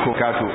alaikum kato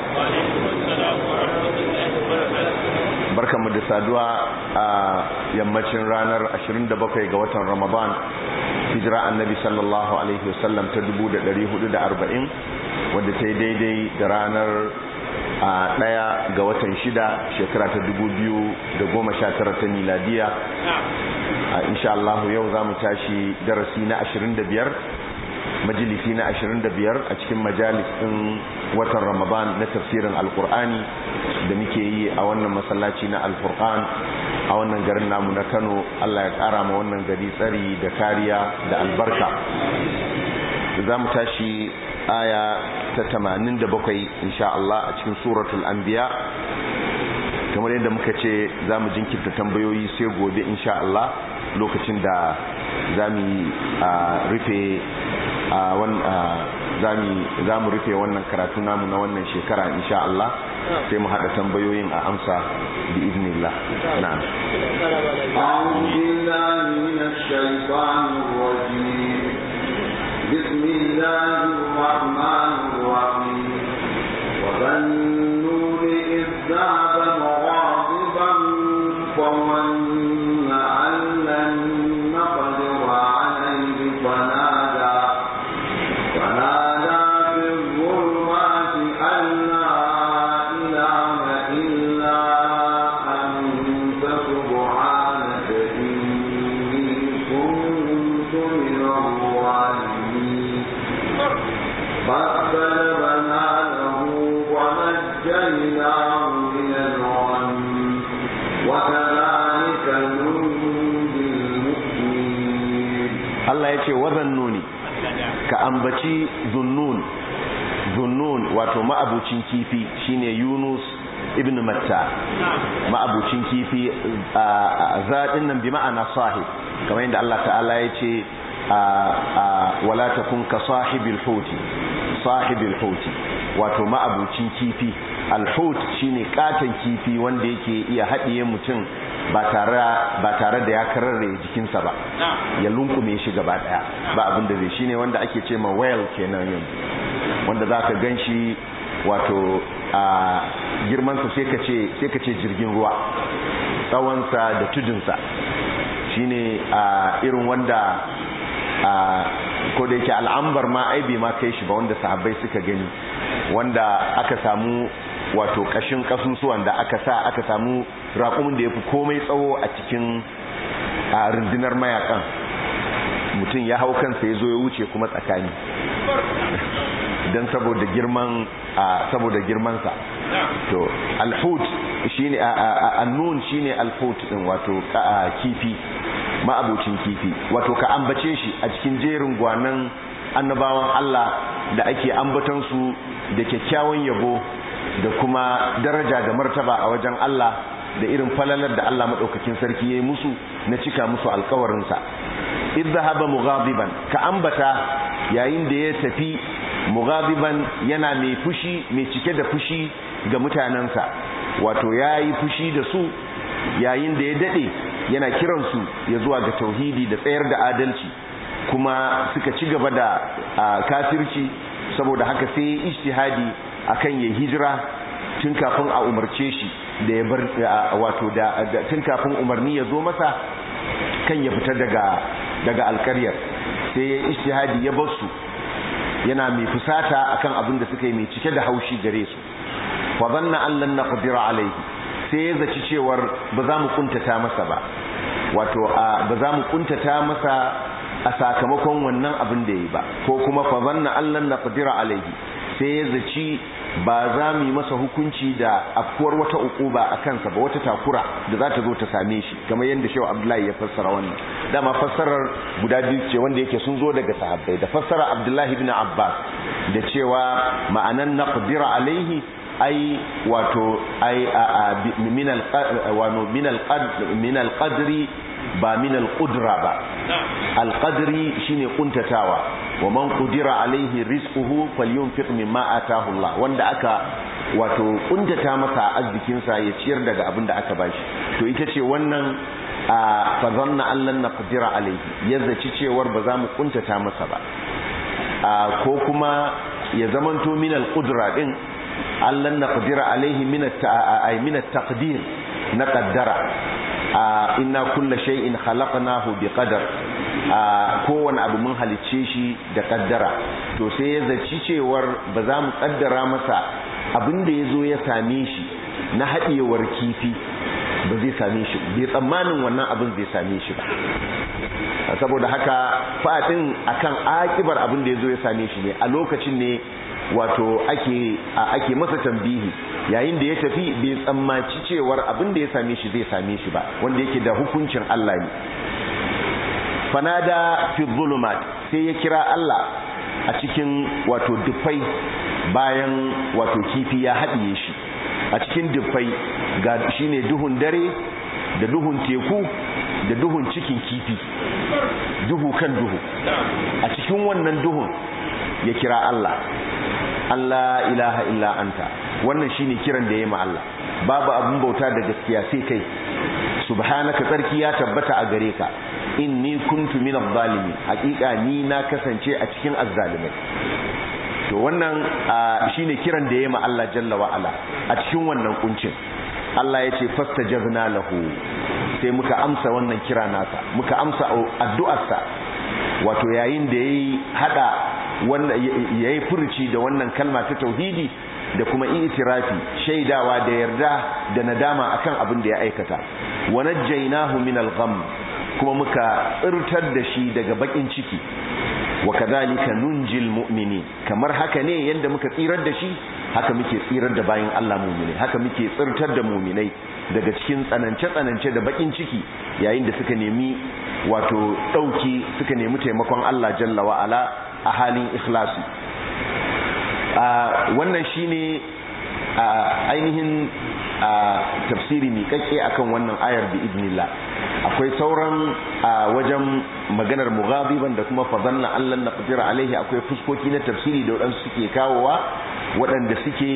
barkanmu da saduwa a yammacin ranar 27 ga watan ramadan hijira annabi sallallahu alaihi wasallam ta 1440 wadda ta yi daidai da ranar a daya ga watan shida shekara ta 2019 ta miladiya insha Allah yau za mu tashi darasi na 25 majalisi na 25 a cikin majalis ɗin watan ramadan na tafsirin alkur'ani da muke yi a wannan masallaci na alfurqan a wannan garin namu na kano allah ya ƙara ma wannan gari tsari da kariya da albarka za mu tashi aya ta 87 insha Allah a cikin suratul anbiya kamar yadda muka ce za mu jinkirta tambayoyi sai gobe insha Allah lokacin da za mu rufe za mu rufe wannan karatu namu na wannan shekara insha Allah sai mu haɗa tambayoyin a amsa bi iznillah na'am بسم الله الرحمن الرحيم وظنوا إذ ذهب مغاضبا فظن أن لن نقدر عليه فنادى فنادى في الظلمات أن لا إله إلا أنت سبحانك إني كنت من الظالمين فاستجبنا له ونجيناه من الغم وكذلك ننجي المؤمنين Allah ya ce wazannuni ka ambaci zunnun zunnun wato ma'abucin kifi shine Yunus ibn Matta ma'abucin kifi a zaɗin nan bi ma'ana sahib kamar yadda Allah ta'ala ya ce wala takun ka sahibil huti sahibil huti wato ma'abucin kifi alhut shine katon kifi wanda yake iya haɗiye mutum ba tare da ya kararre jikinsa ba ya lunkume shi gaba daya ba abin da zai shine wanda ake ce ma whale kenan yanzu wanda za ka gan shi wato a girmansa sai ka ce jirgin ruwa tsawonsa da tudunsa shine a irin wanda a ko da yake al'ambar ma aibe ma kai shi ba wanda sahabbai suka gani wanda aka samu wato kashin kasusuwan da aka sa aka samu raƙumin da ya fi komai tsawo a cikin a rundunar mayakan mutum ya hau kansa ya zo ya wuce kuma tsakani don saboda girman saboda girmansa to alhut shine annun shine alhut din wato kifi ma'abucin kifi wato ka ambace shi a cikin jerin gwanan annabawan Allah da ake ambatan su da kyakkyawan yabo da kuma daraja da martaba a wajen Allah da irin falalar da Allah madaukakin sarki yayi musu na cika musu alƙawarin sa idhahaba mughadiban ka ambata yayin da ya tafi mughadiban yana mai fushi mai cike da fushi ga mutanansa wato yayi fushi da su yayin da ya dade yana kiransu ya zuwa ga tauhidi da tsayar da adalci kuma suka ci gaba da kafirci saboda haka sai ya ijtihadi akan ya hijira tun kafin a umarce shi da ya bar wato da tun kafin umarni ya zo masa kan ya fita daga daga alƙaryar sai ya ijtihadi ya bar su yana mai fusata akan abin da suka yi mai cike da haushi gare su fa dhanna an lan naqdira alayhi sai ya zaci cewar ba za mu kuntata masa ba wato ba za mu kuntata masa a sakamakon wannan abin da yi ba ko kuma fa zanna allan naqdira alaihi sai ya zaci ba za mu yi masa hukunci da afkuwar wata ukuba a kansa ba wata takura da za ta zo ta same shi kamar yadda shehu abdullahi ya fassara wannan dama fassarar guda biyu ce wanda yake sun zo daga sahabbai da fassara abdullahi ibn abbas da cewa ma'anan naqdira alaihi ai wato ai min al qadri ba min al-qudra ba al-qadri shine kuntatawa wa man qudira alaihi rizquhu falyunfiq mimma ataahu Allah wanda aka wato kuntata masa arzikin sa ya ciyar daga abin da aka bashi to ita ce wannan fa zanna allan naqdira alaihi yazzaci cewar ba za mu kuntata masa ba ko kuma ya zamanto min al-qudra din allan naqdira alaihi min at-taqdir na qaddara inna kulla shay'in khalaqnahu biqadar kowane abu mun halicce shi da kaddara to sai ya zaci cewar ba za mu kaddara masa abin da ya zo ya same shi na haɗiyewar kifi ba zai same shi bai tsammanin wannan abin zai same shi ba saboda haka fadin akan akibar abin da ya zo ya same shi ne a lokacin ne wato ake ake masa tambihi yayin da ya tafi bai tsammaci cewar abin da ya same shi zai same shi ba wanda yake da hukuncin Allah ne fanada fi zulumat sai ya kira Allah a cikin wato dufai bayan wato kifi ya haɗiye shi a cikin dufai ga shine duhun dare da duhun teku da duhun cikin kifi duhu kan duhu a cikin wannan duhun ya kira Allah Allah ilaha illa anta wannan shine kiran da yayi ma Allah babu abun bauta da gaskiya sai kai subhanaka tsarki ya tabbata a gare ka inni kuntu minadh zalimin hakika ni na kasance a cikin azzalimai to wannan shine kiran da yayi ma Allah jalla wa ala a cikin wannan kuncin Allah ya ce fastajabna lahu sai muka amsa wannan kira nasa muka amsa addu'arsa wato yayin da yayi hada wannan yayi furuci da wannan kalma ta tauhidi da kuma itirafi shaidawa da yarda da nadama akan abin da ya aikata wa najjaynahu min al-gham kuma muka tsirtar da shi daga bakin ciki wa kadhalika nunjil mu'minin kamar haka ne yanda muka tsirar da shi haka muke tsirar da bayin Allah mu'mini haka muke tsirtar da mu'minai daga cikin tsanance tsanance da bakin ciki yayin da suka nemi wato dauki suka nemi taimakon Allah jalla wa ala a halin ikhlasi wannan shine ainihin tafsiri miƙaƙƙe akan wannan ayar bi idnillah akwai sauran wajen maganar mughadiban da kuma fadalla Allah na qadira alaihi akwai fuskoki na tafsiri da waɗansu suke kawowa waɗanda suke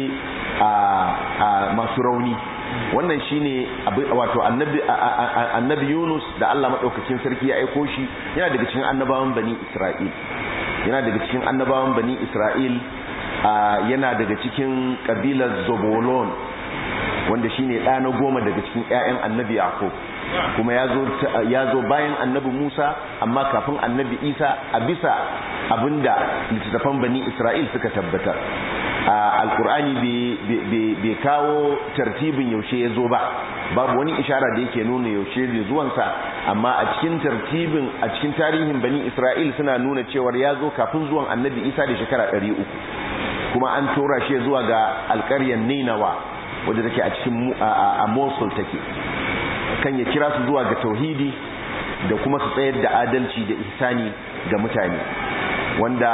masu rauni wannan shine wato annabi annabi Yunus da Allah madaukakin sarki ya aiko shi yana daga cikin annabawan bani Isra'il yana daga cikin annabawan bani Isra'il yana daga cikin kabilar Zobolon wanda shine ɗa na goma daga cikin ƴaƴan annabi Yaqub kuma ya zo bayan annabi Musa amma kafin annabi Isa a bisa abinda littattafan bani Isra'il suka tabbatar alkur'ani bai kawo tartibin yaushe ya zo ba babu wani ishara da yake nuna yaushe da zuwansa amma a cikin tartibin a cikin tarihin bani Isra'il suna nuna cewar ya zo kafin zuwan annabi Isa da shekara 300 kuma an tura shi zuwa ga alƙaryar Ninawa wadda take a cikin a Mosul take kan ya kira su zuwa ga tauhidi da kuma su tsayar da adalci da ihsani ga mutane wanda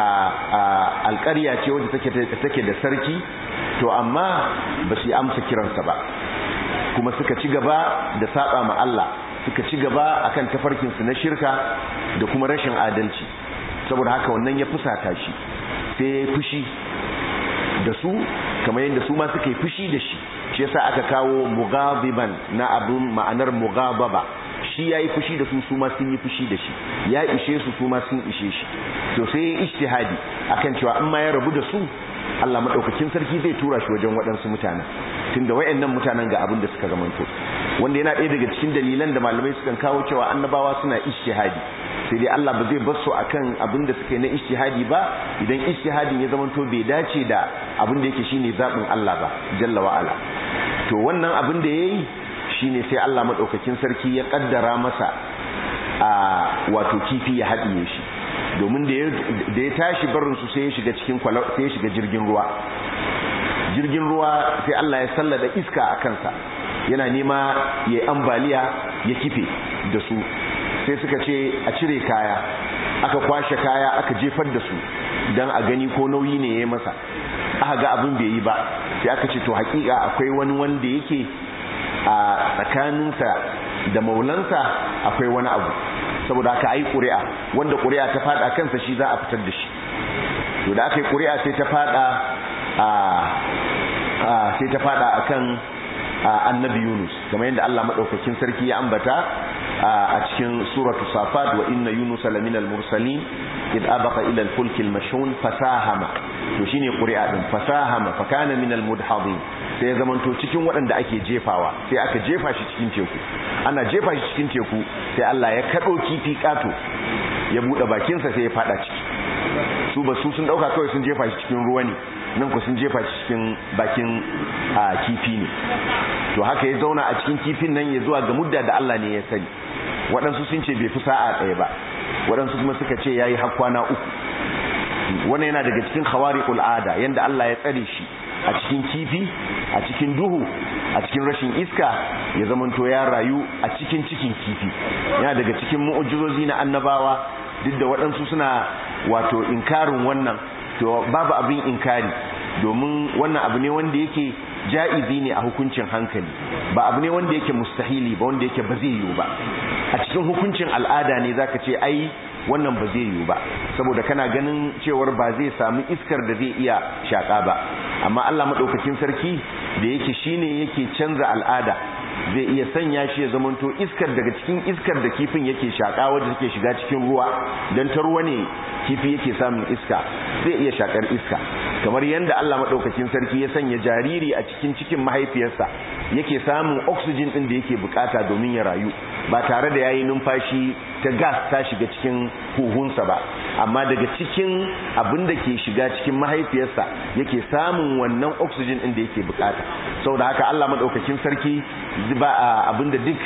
alƙarya ce wadda take da sarki to amma ba su amsa kiransa ba kuma suka ci gaba da saba ma Allah suka ci gaba akan tafarkinsu na shirka da kuma rashin adalci saboda haka wannan ya fusata shi sai ya yi fushi da su kamar yadda su ma suka yi fushi da shi shi yasa aka kawo mugabiban na abun ma'anar mugababa shi ya yi fushi da su su ma sun yi fushi da shi ya ishe su su ma sun ishe shi to sai ya ijtihadi akan cewa in ma ya rabu da su Allah madaukakin sarki zai tura shi wajen waɗansu mutanen tunda wayannan mutanen ga abin da suka zamanto wanda yana ɗaya daga cikin dalilan da malamai sukan kawo cewa annabawa suna ijtihadi sai dai Allah ba zai bar su akan abin da suka yi na ijtihadi ba idan ijtihadin ya zamanto bai dace da abin da yake shine zabin Allah ba jalla wa ala to wannan abin da yayi shine sai Allah madaukakin sarki ya kaddara masa a wato kifi ya haɗiye shi domin da ya tashi barin su sai ya shiga cikin sai ya shiga jirgin ruwa jirgin ruwa sai Allah ya sallada iska a kansa yana nema ya ambaliya ya kife da su sai suka ce a cire kaya aka kwashe kaya aka jefar da su don a gani ko nauyi ne ya yi masa aka ga abin bai yi ba sai aka ce to hakika akwai wani wanda yake a tsakaninsa da maulansa akwai wani abu saboda aka yi ƙuri'a wanda ƙuri'a ta fada kansa shi za a fitar da shi to da aka yi ƙuri'a sai ta fada a sai ta fada akan annabi Yunus kamar yadda Allah madaukakin sarki ya ambata a cikin suratu safat wa inna yunus lamina al-mursalin id abaqa ila al-fulk al-mashhun fasahama to shine ƙuri'a din fasahama fa kana minal mudhadin sai ya zamanto cikin waɗanda ake jefawa sai aka jefa shi cikin teku ana jefa shi cikin teku sai Allah ya kado kifi kato ya bude bakinsa sai ya fada ciki su ba su sun dauka kawai sun jefa shi cikin ruwa ne nan ku sun jefa shi cikin bakin kifi ne to haka ya zauna a cikin kifin nan ya zuwa ga mudda da Allah ne ya sani waɗansu sun ce bai fi sa'a ɗaya ba waɗansu kuma suka ce yayi har kwana uku wannan yana daga cikin khawariqul ada yanda Allah ya tsare shi a cikin kifi a cikin duhu a cikin rashin iska ya zamanto ya rayu a cikin cikin kifi yana daga cikin mu'ujizozi na annabawa duk da waɗansu suna wato inkarin wannan to babu abin inkari domin wannan abu ne wanda yake ja'izi ne a hukuncin hankali ba abu ne wanda yake mustahili ba wanda yake ba zai yiwu ba a cikin hukuncin al'ada ne zaka ce ai wannan ba zai yiwu ba saboda kana ganin cewar ba zai samu iskar da zai iya shaka ba amma Allah madaukakin sarki da yake shine yake canza al'ada zai iya sanya shi ya zamanto iskar daga cikin iskar da kifin yake shaka wadda take shiga cikin ruwa dan ta ruwa ne kifi yake samun iska zai iya shakar iska kamar yadda Allah madaukakin sarki ya sanya jariri a cikin cikin mahaifiyarsa yake samun oxygen din da yake bukata domin ya rayu ba tare da yayi numfashi ta gas ta shiga cikin huhunsa ba amma daga cikin abin da ke shiga cikin mahaifiyarsa yake samun wannan oxygen din da yake bukata saboda haka Allah madaukakin sarki ba abinda duk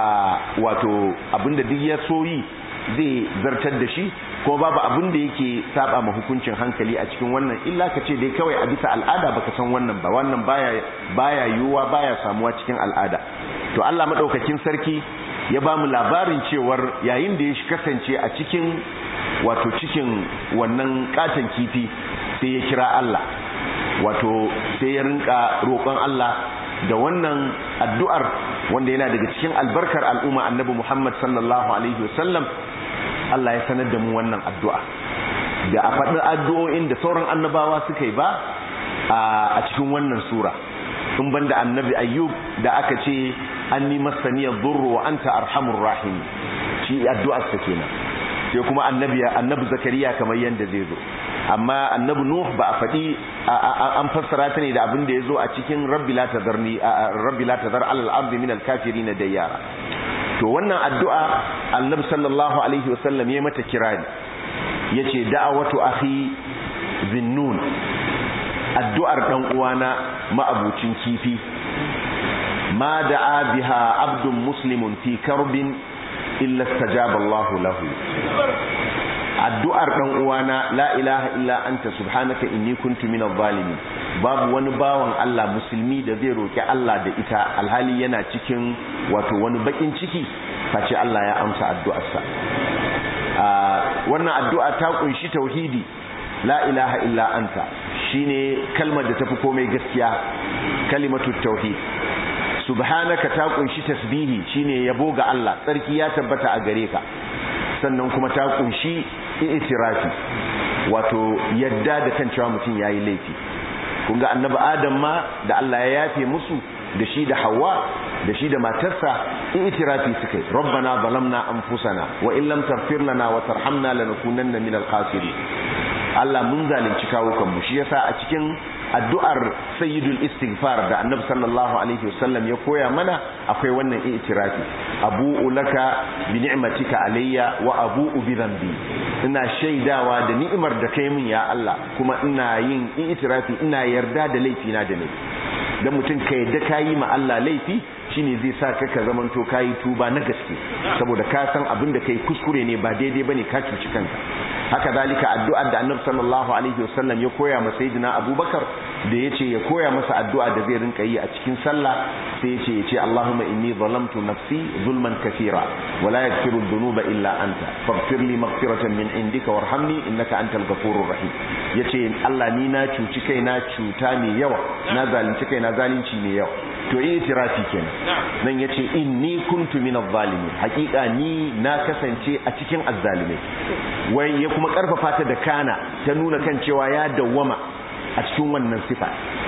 wato abinda duk ya soyi zai zartar da shi kuma babu abin da yake saba ma hukuncin hankali a cikin wannan illa ka ce dai kawai a bisa al'ada baka san wannan ba wannan baya baya yiwuwa baya samuwa cikin al'ada to Allah madaukakin sarki ya ba mu labarin cewar yayin da ya kasance a cikin wato cikin wannan katon kifi sai ya kira Allah wato sai ya rinka roƙon Allah da wannan addu'ar wanda yana daga cikin albarkar al'umma annabi Muhammad sallallahu alaihi wasallam Allah ya sanar da mu wannan addu'a da a faɗi addu'o'in da sauran annabawa suka yi ba a cikin wannan sura in banda annabi ayyub da aka ce an ni masaniyar durru wa anta arhamur rahim shi addu'ar sa kenan sai kuma annabi annabi zakariya kamar yanda zai zo amma annabi nuh ba a faɗi an fassara ta ne da abin da ya zo a cikin rabbi la tadarni rabbi la tadar alal ardi min al kafirin dayyara to wannan addu'a annabi sallallahu alaihi wasallam ya mata kirari yace da'awatu akhi zinnun addu'ar dan uwana ma'abucin kifi ma da'a biha abdun muslimun fi karbin illa istajaba Allah lahu addu'ar dan uwana la ilaha illa anta subhanaka inni kuntu minadh zalimin babu wani bawan Allah musulmi da zai roki Allah da ita alhali yana cikin wato wani bakin ciki face Allah ya amsa addu'arsa wannan addu'a ta kunshi tauhidi la ilaha illa anta shine kalmar da tafi komai gaskiya kalimatu tauhid subhanaka ta kunshi tasbihi shine yabo ga Allah tsarki ya tabbata a gare ka sannan kuma ta kunshi itirafi wato yadda da kan cewa mutum yayi laifi kun ga annabi adam ma da Allah ya yafe musu da shi da Hawwa da shi da matarsa itirafi suka yi rabbana zalamna anfusana wa in lam taghfir lana wa tarhamna lanakunanna minal khasirin Allah mun zalunci kawukan mu shi yasa a cikin addu'ar sayyidul istighfar da annabi sallallahu alaihi wasallam ya koya mana akwai wannan i'tirafi abu'u laka bi ni'matika alayya wa abu'u bi dhanbi ina shaidawa da ni'imar da kai min ya Allah kuma ina yin i'tirafi ina yarda da laifina da laifi dan mutum ka yadda kayi ma Allah laifi shine zai sa ka ka zamanto kayi tuba na gaske saboda ka san abin da kai kuskure ne ba daidai bane ka cuci kanka haka zalika addu'ar da annabi sallallahu alaihi wasallam ya koya masa sayyidina abubakar da yace ya koya masa addu'a da zai rinka yi a cikin sallah sai yace yace allahumma inni zalamtu nafsi zulman kathira wa la yaghfiru dhunuba illa anta faghfir li maghfiratan min indika warhamni innaka antal ghafurur rahim yace Allah ni na cuci kai na cuta mai yawa na zalunci kai na zalunci mai yawa to itirafi kenan nan yace inni kuntu minadh zalimin hakika ni na kasance a cikin azzalimai wai ya kuma karfafa ta da kana ta nuna kan cewa ya dawwama a cikin wannan sifa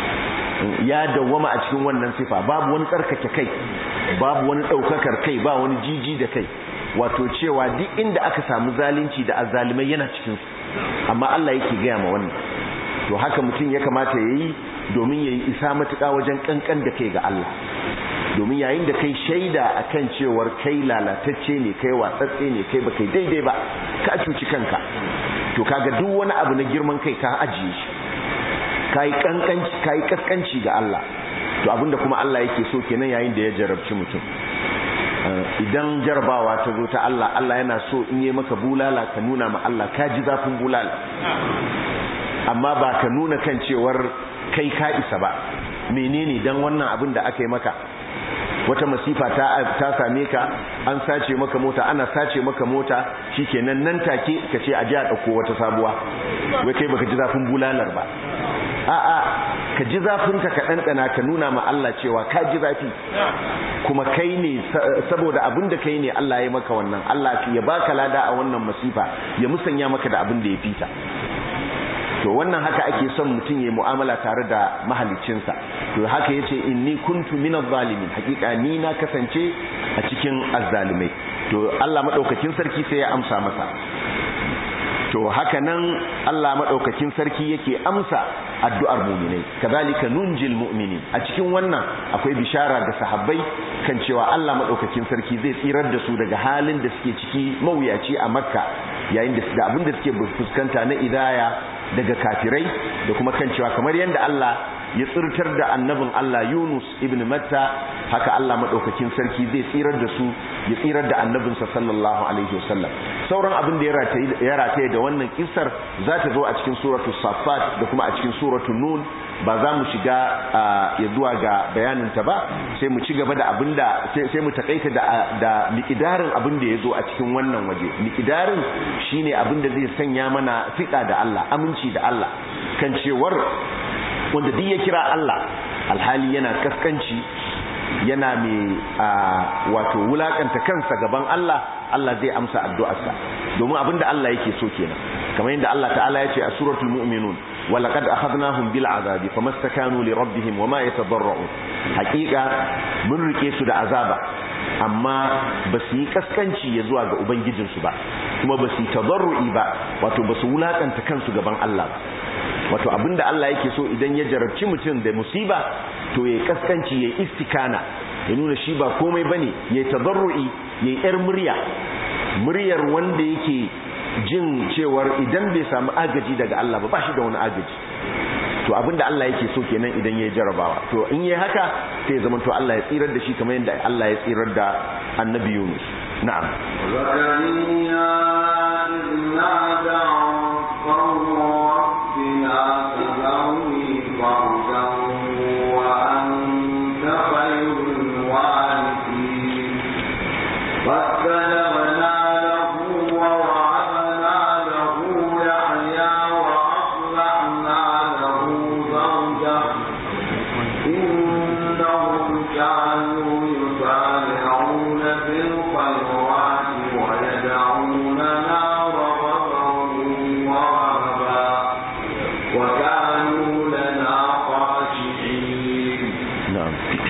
ya dawwama a cikin wannan sifa babu wani tsarkake kai babu wani daukakar kai ba wani jiji da kai wato cewa duk inda aka samu zalunci da azzalimai yana cikin su amma Allah yake gaya ma wannan to haka mutum ya kamata ya yi domin ya yi isa matuƙa wajen ƙanƙan da kai ga Allah domin yayin da kai shaida akan cewar kai lalatacce ne kai watsatse ne kai ba kai daidai ba ka cuci kanka to kaga duk wani abu na girman kai ka ajiye shi kai kankanci kai kaskanci ga Allah to abinda kuma Allah yake so kenan yayin da ya jarabci mutum idan jarabawa ta zo ta Allah Allah yana so in yi maka bulala ka nuna ma Allah ka ji zafin bulala amma ba ka nuna kan cewar kai ka isa ba menene dan wannan abin da aka yi maka wata masifa ta ta same ka an sace maka mota ana sace maka mota shikenan nan take ka ce a ji a dauko wata sabuwa wai kai baka ji zafin bulalar ba a'a ka ji zafin ka ka dandana ka nuna ma Allah cewa ka ji zafi kuma kai ne saboda abin da kai ne Allah ya maka wannan Allah ya baka lada a wannan masifa ya musanya maka da abin da ya fita to wannan haka ake son mutum ya mu'amala tare da mahaliccinsa to haka yace inni kuntu minaz zalimin hakika ni na kasance a cikin azzalimai to Allah madaukakin sarki sai ya amsa masa to haka nan Allah madaukakin sarki yake amsa addu'ar mu'minai kadhalika nunjil mu'minin a cikin wannan akwai bishara ga sahabbai kan cewa Allah madaukakin sarki zai tsirar da su daga halin da suke ciki mawuyaci a Makka yayin da abin da suke fuskanta na idaya daga kafirai da kuma kan cewa kamar yadda Allah ya tsirtar da annabin Allah Yunus ibn Matta haka Allah madaukakin sarki zai tsirar da su ya tsirar da annabinsa sallallahu alaihi wasallam sauran abin da ya rataye da wannan kissar za ta zo a cikin suratu Safat da kuma a cikin suratu Nun ba za mu shiga ya zuwa ga bayanin ta ba sai mu ci gaba da abin da sai mu takaita da da miqdarin abin da ya zo a cikin wannan waje miqdarin shine abin da zai sanya mana fiqa da Allah aminci da Allah kan cewar wanda duk ya kira Allah alhali yana kaskanci yana mai wato wulakanta kansa gaban Allah Allah zai amsa addu'arsa domin abinda Allah yake so kenan kamar yadda Allah ta'ala ya ce a suratul mu'minun wa laqad akhadnahum bil azabi famastakanu li rabbihim wama yatadarrun haqiqa mun rike su da azaba amma ba su yi kaskanci ya zuwa ga ubangijinsu ba kuma ba su yi tadarru'i ba wato ba su wulakanta kansu gaban Allah ba wato abinda Allah yake so idan ya jarabci mutum da musiba to ya kaskanci ya istikana ya nuna shi ba komai bane ya tadarru'i ya yar murya muryar wanda yake jin cewar idan bai samu agaji daga Allah ba ba shi da wani agaji to abinda Allah yake so kenan idan ya jarabawa to in yayi haka sai zaman to Allah ya tsirar da shi kamar yadda Allah ya tsirar da Annabi Yunus na'am zakariya inna da'a ربنا تذرني فردا وأنت خير الوارثين فاستجبنا له ووهبنا له يحيى وأصلحنا له زوجه إنهم كانوا يسارعون في الخيرات ويدعوننا رغبا ورهبا وكانوا لنا خاشعين na'am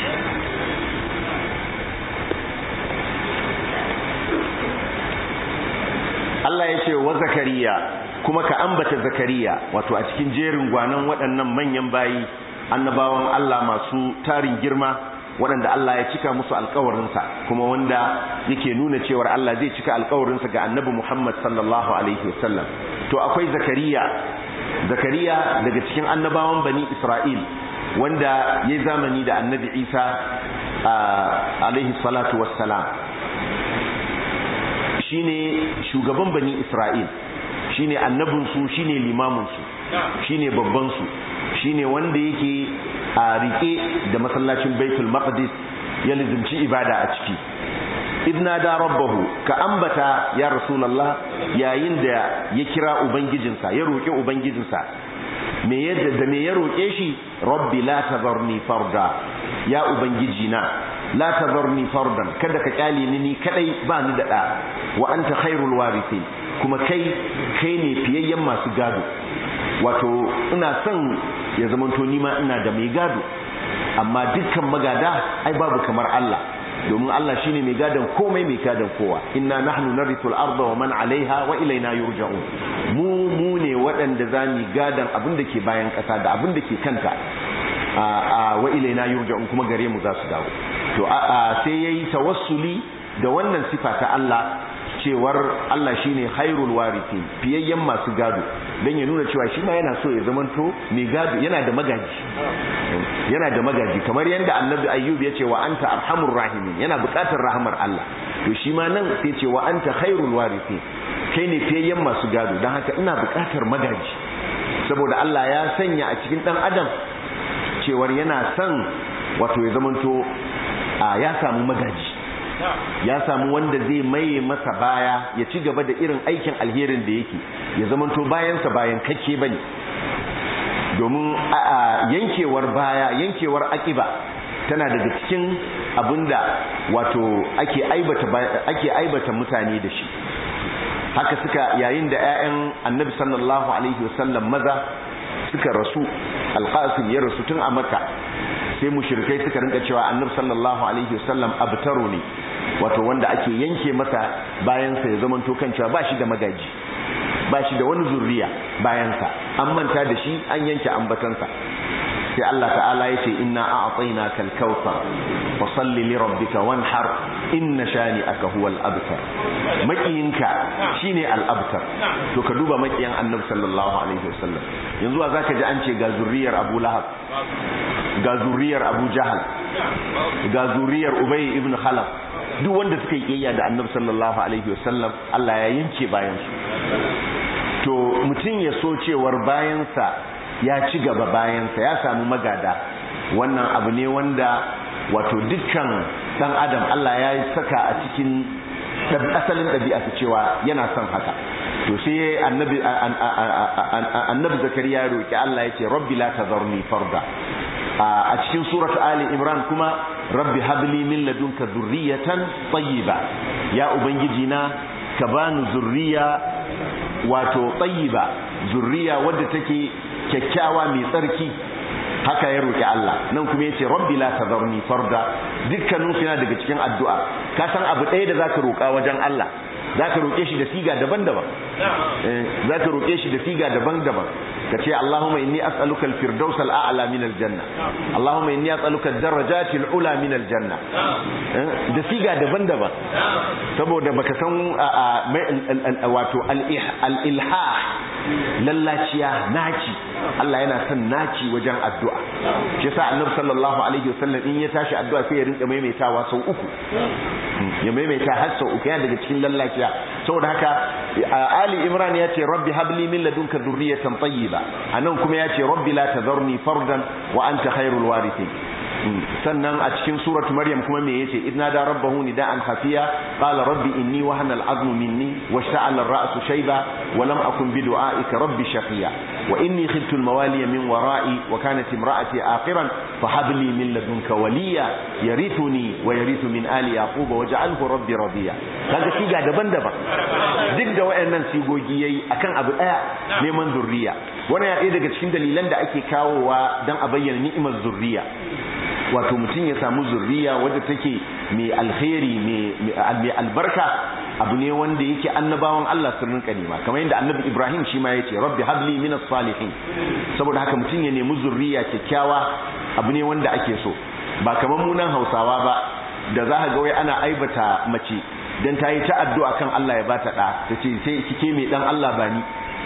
Allah ya ce wa zakariya kuma ka ambata zakariya wato a cikin jerin gwanan waɗannan manyan bayi annabawan Allah masu tarin girma waɗanda Allah ya cika musu alkawarinsa kuma wanda yake nuna cewar Allah zai cika alkawarinsa ga annabi Muhammad sallallahu alaihi wasallam to akwai zakariya zakariya daga cikin annabawan bani Isra'il wanda ya zamani da annabi Isa alaihi salatu wassalam shine shugaban bani Isra'il shine annabinsu shine limaminsu shine babbansu shine wanda yake a rike da masallacin Baitul Maqdis ya lizimci ibada a ciki idna da rabbahu ka ambata ya rasulullah yayin da ya kira ubangijinsa ya roke ubangijinsa me yadda da me ya roke shi rabbi la tazarni farda ya ubangiji na la tazarni fardan kada ka kyale ni ni kadai ba ni da da wa anta khairul warithin kuma kai kai ne fiyayyen masu gado wato ina son ya zamanto ni ma ina da mai gado amma dukkan magada ai babu kamar Allah domin Allah shine mai gadon komai mai gadon kowa inna nahnu narithu al-ardha wa man 'alayha wa ilayna yurja'un mu mu ne waɗanda za mu gadan abin da ke bayan ƙasa da abin da ke kanta a wa ilaina yurja'un kuma gare mu za su dawo to sai yayi tawassuli da wannan sifa ta Allah cewar Allah shine khairul warithin fiyayyen masu gado dan ya nuna cewa shi ma yana so ya zamanto mai gado yana da magaji yana da magaji kamar yadda annabi ayyub ya ce wa anta arhamur rahimin yana buƙatar rahamar Allah to shi ma nan sai ce wa anta khairul warithin kai ne fiyayyen masu gado dan haka ina buƙatar magaji saboda Allah ya sanya a cikin dan adam cewar yana son wato ya zamanto ya samu magaji ya samu wanda zai maye masa baya ya ci gaba da irin aikin alherin da yake ya zamanto bayansa bayan kake bane domin yankewar baya yankewar akiba tana daga cikin abinda wato ake aibata ake aibata mutane da shi haka suka yayin da ƴaƴan annabi sallallahu alaihi wasallam maza suka rasu alqasim ya rasu tun a makka sai mushrikai suka rinka cewa annabi sallallahu alaihi wasallam abtaro ne wato wanda ake yanke masa bayansa ya zamanto kan cewa ba shi da magaji ba shi da wani zurriya bayansa an manta da shi an yanke ambatansa sai Allah ta'ala ya ce inna a'tainaka al-kautsar fa salli li rabbika wanhar inna shani'aka huwal abtar makiyinka shine al-abtar to ka duba makiyan annabi sallallahu alaihi wasallam yanzu a zaka ji an ce ga zurriyar Abu Lahab ga zurriyar Abu Jahal ga zurriyar Ubay ibn Khalaf duk wanda suka yi kiyaya da annabi sallallahu alaihi wasallam Allah ya yanke bayan su to mutum ya so cewar bayansa ya ci gaba bayansa ya samu magada wannan abu ne wanda wato dukkan dan adam Allah ya saka a cikin asalin ɗabi'a ta cewa yana son haka to sai annabi annabi zakariya ya roki Allah ya ce rabbi la tazarni farda a cikin suratu ali imran kuma rabbi habli min ladunka dhurriyatan tayyiba ya ubangiji na ka bani zurriya wato tayyiba zurriya wadda take kyakkyawa mai tsarki haka ya roki Allah nan kuma yace rabbi la tadharni farda dukkanin su yana daga cikin addu'a ka san abu ɗaya da zaka roka wajen Allah zaka roke shi da siga daban-daban zaka roke shi da siga daban-daban kace Allahumma inni as'aluka al-firdaus al-a'la min al-janna Allahumma inni as'aluka ad-darajati al-ula min al-janna da siga daban-daban saboda baka san wato al-ilhah lallaciya naci Allah yana son naci wajen addu'a shi yasa annabi sallallahu alaihi wasallam in ya tashi addu'a sai ya rinka maimaitawa sau uku ya maimaita har sau uku yana daga cikin lallaciya saboda haka Ali Imran ya ce rabbi habli min ladunka dhurriyatan tayyiba anan kuma ya ce rabbi la tadharni fardan wa anta khairul warithin sannan a cikin suratu maryam kuma me yace idna da rabbahu nidaan khafiya qala rabbi inni wahana al'azmu minni washta'ala ar-ra'su shayba wa lam akun bi du'aika rabbi shaqiya wa inni khiftu al-mawaliya min wara'i wa kanat imra'ati aqiran fa hab li min ladunka waliya yarithuni wa yarithu min ali yaqub waj'alhu rabbi radiya kaga siga daban-daban duk da wayannan sigogi yayi akan abu daya neman zurriya wannan ya ɗaya daga cikin dalilan da ake kawowa dan a bayyana ni'imar zurriya wato mutum ya samu zurriya wadda take mai alkhairi mai albarka abu ne wanda yake annabawan Allah sun rinka nema kamar yadda annabi Ibrahim shi ma yace rabbi habli minas salihin saboda haka mutum ya nemi zurriya kyakkyawa abu ne wanda ake so ba kamar munan Hausawa ba da za ka ga wai ana aibata mace dan ta yi ta addu'a kan Allah ya bata da ta ce sai kike mai dan Allah bani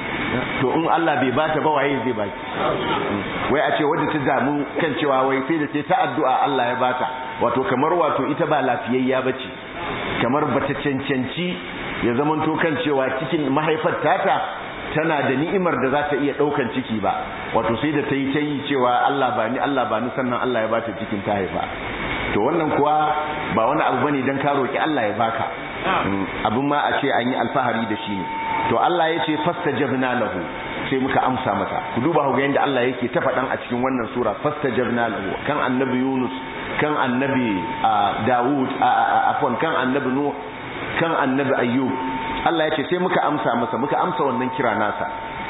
to in Allah bai bata ba waye zai baki wai a ce wadda ta damu kan cewa wai sai da ce ta addu'a Allah ya bata wato kamar wato ita ba lafiyayya bace kamar bata cancanci ya zamanto kan cewa cikin mahaifar tata tana da ni'imar da za ta iya daukan ciki ba wato sai da ta yi ta yi cewa Allah ba ni Allah ba ni sannan Allah ya bata cikin ta haifa to wannan kuwa ba wani abu bane dan ka roki Allah ya baka abin ma a ce an yi alfahari da shi ne to Allah ya ce fastajabna lahu sai muka amsa mata ku duba ku ga yanda Allah yake ta faɗan a cikin wannan sura fastajabna lahu kan annabi Yunus kan annabi Dawud afwan kan annabi Nuh kan annabi Ayyub Allah ya ce sai muka amsa masa muka amsa wannan kira nasa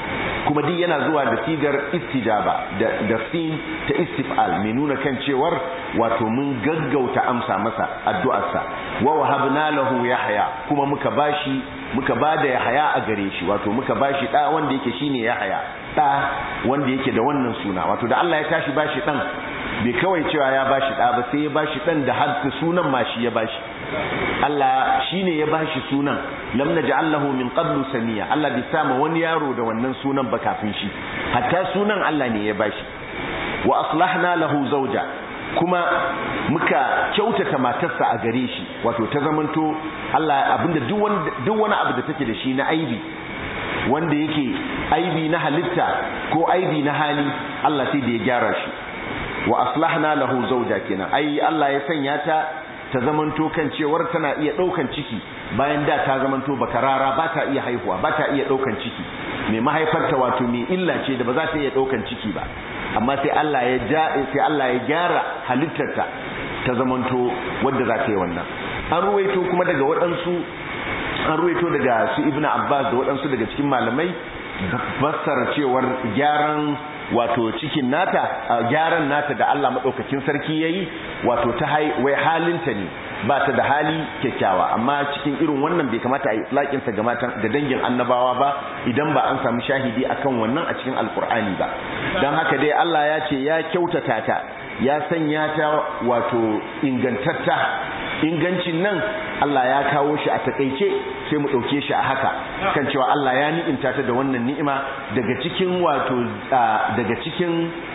kuma duk yana zuwa da sigar istijaba da da sin ta istif'al mai nuna kan cewar wato mun gaggauta amsa masa addu'arsa wa wahabna lahu yahya kuma muka bashi muka bada yahya a gare shi wato muka bashi da wanda yake shine yahya da wanda yake da wannan suna wato da Allah ya tashi bashi dan bai kawai cewa ya bashi da ba sai ya bashi dan da hadda sunan ma shi ya bashi Allah shine ya bashi sunan lam naj'al lahu min qablu samiya Allah bai sama wani yaro da wannan sunan ba kafin shi hatta sunan Allah ne ya bashi wa aslahna lahu zawja kuma muka kyautata matarsa a gare shi wato ta zamanto Allah abinda duk wani duk wani abu da take da shi na aibi wanda yake aibi na halitta ko aibi na hali Allah sai da ya gyara shi wa aslahna lahu zawja kenan ai Allah ya sanya ta ta zamanto kan cewar tana iya daukan ciki bayan da ta zamanto bakarara ba ta iya haihuwa ba ta iya daukan ciki mai mahaifarta wato mai illa ce da ba za ta iya daukan ciki ba amma sai Allah ya ja sai Allah ya gyara halittarta ta zamanto wadda za ta yi wannan an ruwaito kuma daga waɗansu an ruwaito daga su ibn abbas da waɗansu daga cikin malamai fassara cewar gyaran wato cikin nata gyaran nata da Allah madaukakin sarki yayi wato ta wai halinta ne ba ta da hali kyakkyawa amma cikin irin wannan bai kamata a yi itlaqin sa ga matan da dangin annabawa ba idan ba an samu shahidi akan wannan a cikin alkur'ani ba dan haka dai Allah ya ce ya kyautata ta ya sanya ta wato ingantatta ingancin nan Allah ya kawo shi a takaice sai mu ɗauke shi a haka kan cewa Allah ya ni'imta ta da wannan ni'ima daga cikin wato daga cikin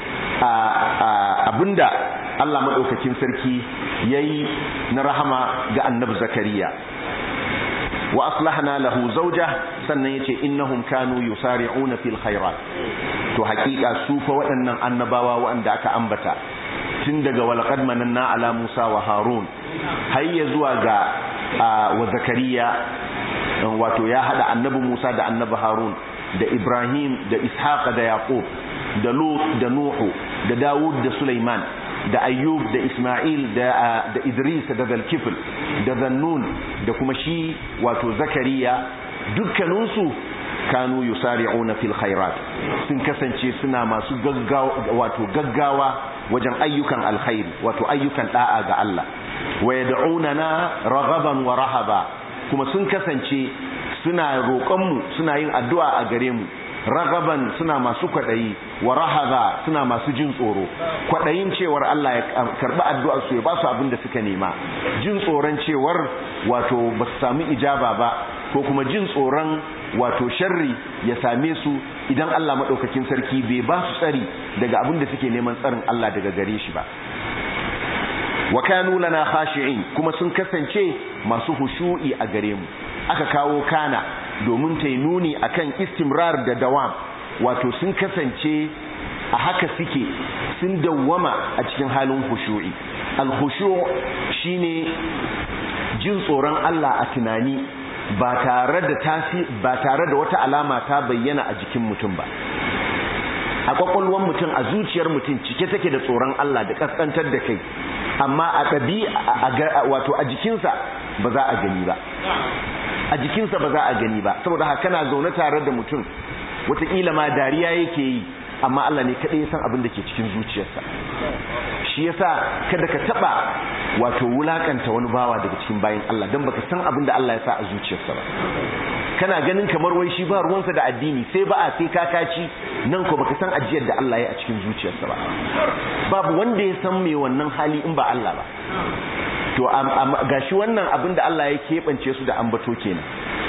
abinda Allah maɗaukakin sarki ya yi na rahama ga annabi zakariya wa aslahna lahu zawja sannan yace innahum kanu yusari'una fil khairat to hakika su fa waɗannan annabawa waɗanda aka ambata tun daga walaqad mananna ala Musa wa Harun har ya zuwa ga wa Zakariya wato ya hada annabi Musa da annabi Harun da Ibrahim da Ishaq da Yaqub da Lut da Nuhu da Dawud da Sulaiman da Ayyub da Ismail da da Idris da Zalkifl da Zannun da kuma shi wato Zakariya dukkaninsu kanu yusari'una fil khairat sun kasance suna masu gaggawa wato gaggawa wajen ayyukan alkhairi wato ayyukan da'a ga Allah wa yad'unana raghaban wa rahaba kuma sun kasance suna roƙonmu suna yin addu'a a gare mu ragaban suna masu kwaɗayi wa rahaba suna masu jin tsoro kwaɗayin cewar Allah ya karɓi addu'ar su ya ba su abin da suka nema jin tsoron cewar wato ba su sami ijaba ba ko kuma jin tsoron wato sharri ya same su idan Allah maɗaukakin sarki bai ba su tsari daga abin da suke neman tsarin Allah daga gare shi ba wa kanu lana khashi'in kuma sun kasance masu hushu'i a gare mu aka kawo kana domin ta nuni akan istimrar da dawam wato sun kasance a haka suke sun dawwama a cikin halin hushu'i al-khushu' shine jin tsoron Allah a tunani ba tare da tasi ba tare da wata alama ta bayyana a jikin mutum ba a kwakwalwar mutum a zuciyar mutum cike take da tsoron Allah da kaskantar da kai amma a ɗabi wato a jikinsa ba za a gani ba a jikinsa ba za a gani ba saboda haka kana zaune tare da mutum wataƙila ma dariya yake yi amma Allah ne kaɗai ya san abin da ke cikin zuciyarsa shi yasa kada ka taɓa wato wulakanta wani bawa daga cikin bayan Allah don baka san abin da Allah ya sa a zuciyarsa ba kana ganin kamar wai shi ba ruwansa da addini sai ba a sai kakaci nan ko baka san ajiyar da Allah ya a cikin zuciyarsa ba babu wanda ya san me wannan hali in ba Allah ba to gashi wannan abin da Allah ya keɓance su da ambato kenan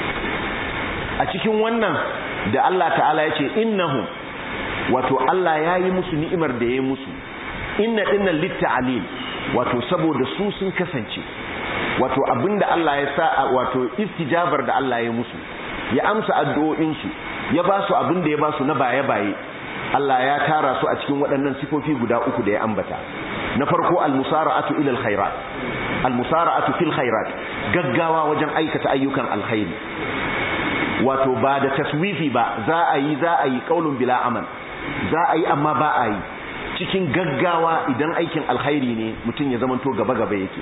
a cikin wannan da Allah ta'ala ya ce innahum wato Allah ya yi musu ni'imar da ya yi musu inna dinnan litta'alil wato saboda su sun kasance wato abinda Allah ya sa wato istijabar da Allah ya musu ya amsa addu'o'insu ya ba su abinda ya ba su na baye-baye Allah ya tara su a cikin waɗannan sifofi guda uku da ya ambata na farko al-musara'atu ila al-khairat al-musara'atu fil khairat gaggawa wajen aikata ayyukan alkhairi wato ba da taswifi ba za a yi za a yi qaulun bila amal za a yi amma ba a yi cikin gaggawa idan aikin alkhairi ne mutum ya zamanto gaba gaba yake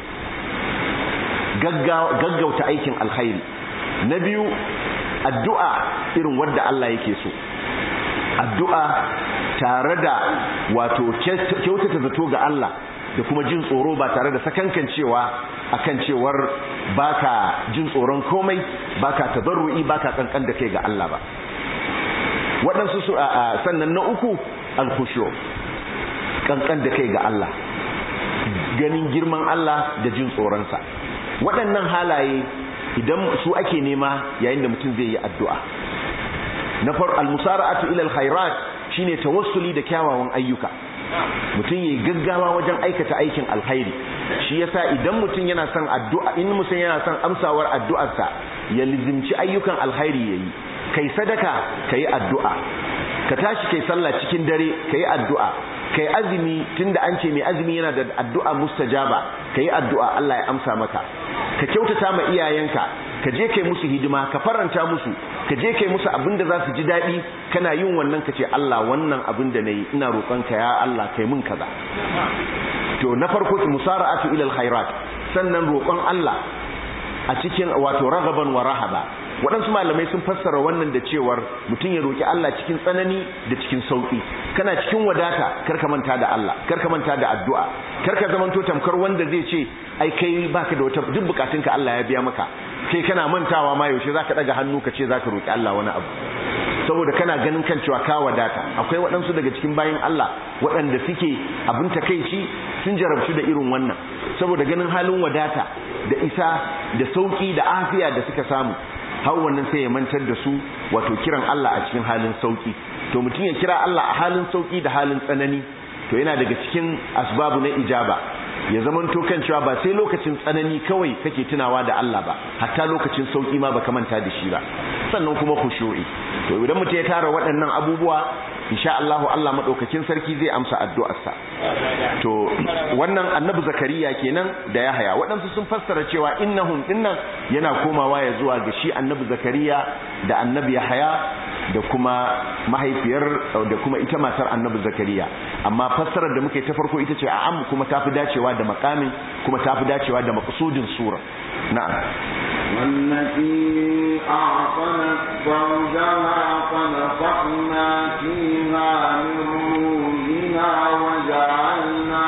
gaggauta aikin alkhairi na biyu addu'a irin wadda Allah yake so addu'a tare da wato kyautata zato ga Allah da kuma jin tsoro ba tare da sakankancewa akan cewar baka jin tsoron komai baka tabarru'i baka kankan da kai ga Allah ba waɗansu su sannan na uku alkhushu kankan da kai ga Allah ganin girman Allah da jin tsoronsa waɗannan halaye idan su ake nema yayin da mutum zai yi addu'a na far almusara'atu ila alkhairat shine tawassuli da kyawawan ayyuka mutum yayi gaggawa wajen aikata aikin alkhairi shi yasa idan mutum yana son addu'a in mutum yana son amsawar addu'arsa ya lizimci ayyukan alkhairi yayi kai sadaka kai addu'a ka tashi kai sallah cikin dare kai addu'a kai azumi tunda an ce mai azumi yana da addu'a mustajaba kai addu'a Allah ya amsa maka ka kyautata ma iyayenka ka je kai musu hidima ka faranta musu ka je kai musu abin da za su ji daɗi kana yin wannan ka ce Allah wannan abin da nayi ina roƙonka ya Allah kai mun kaza to na farko ki musara'atu ila alkhairat sannan roƙon Allah a cikin wato ragaban wa rahaba waɗansu malamai sun fassara wannan da cewar mutum ya roƙi Allah cikin tsanani da cikin sauƙi kana cikin wadata kar ka manta da Allah kar ka manta da addu'a kar ka zamanto tamkar wanda zai ce ai kai baka da wata duk bukatunka Allah ya biya maka kai kana mantawa ma yaushe zaka daga hannu ka ce zaka roƙi Allah wani abu saboda kana ganin kan cewa ka wadata akwai waɗansu daga cikin bayan Allah waɗanda suke abin takeici sun jarabtu da irin wannan saboda ganin halin wadata da isa da sauki da afiya da suka samu har wannan sai ya mantar da su wato kiran Allah a cikin halin sauki to mutum ya kira Allah a halin sauki da halin tsanani to yana daga cikin asbabu na ijaba ya zamanto kan cewa ba sai lokacin tsanani kawai kake tunawa da Allah ba hatta lokacin sauki ma baka manta da shi ba sannan kuma khushu'i to idan mutum ya tara waɗannan abubuwa insha Allah Allah madaukakin sarki zai amsa addu'arsa to wannan annabi zakariya kenan da yahaya waɗansu sun fassara cewa innahum dinnan yana komawa ya zuwa ga shi annabi zakariya da annabi yahaya da kuma mahaifiyar da kuma ita matar annabi zakariya amma fassarar da muke ta farko ita ce a am kuma tafi dacewa da makamin kuma tafi dacewa da maqsudin sura na'am والتي أعطنت فرجها فنفخنا فيها من روحنا وجعلنا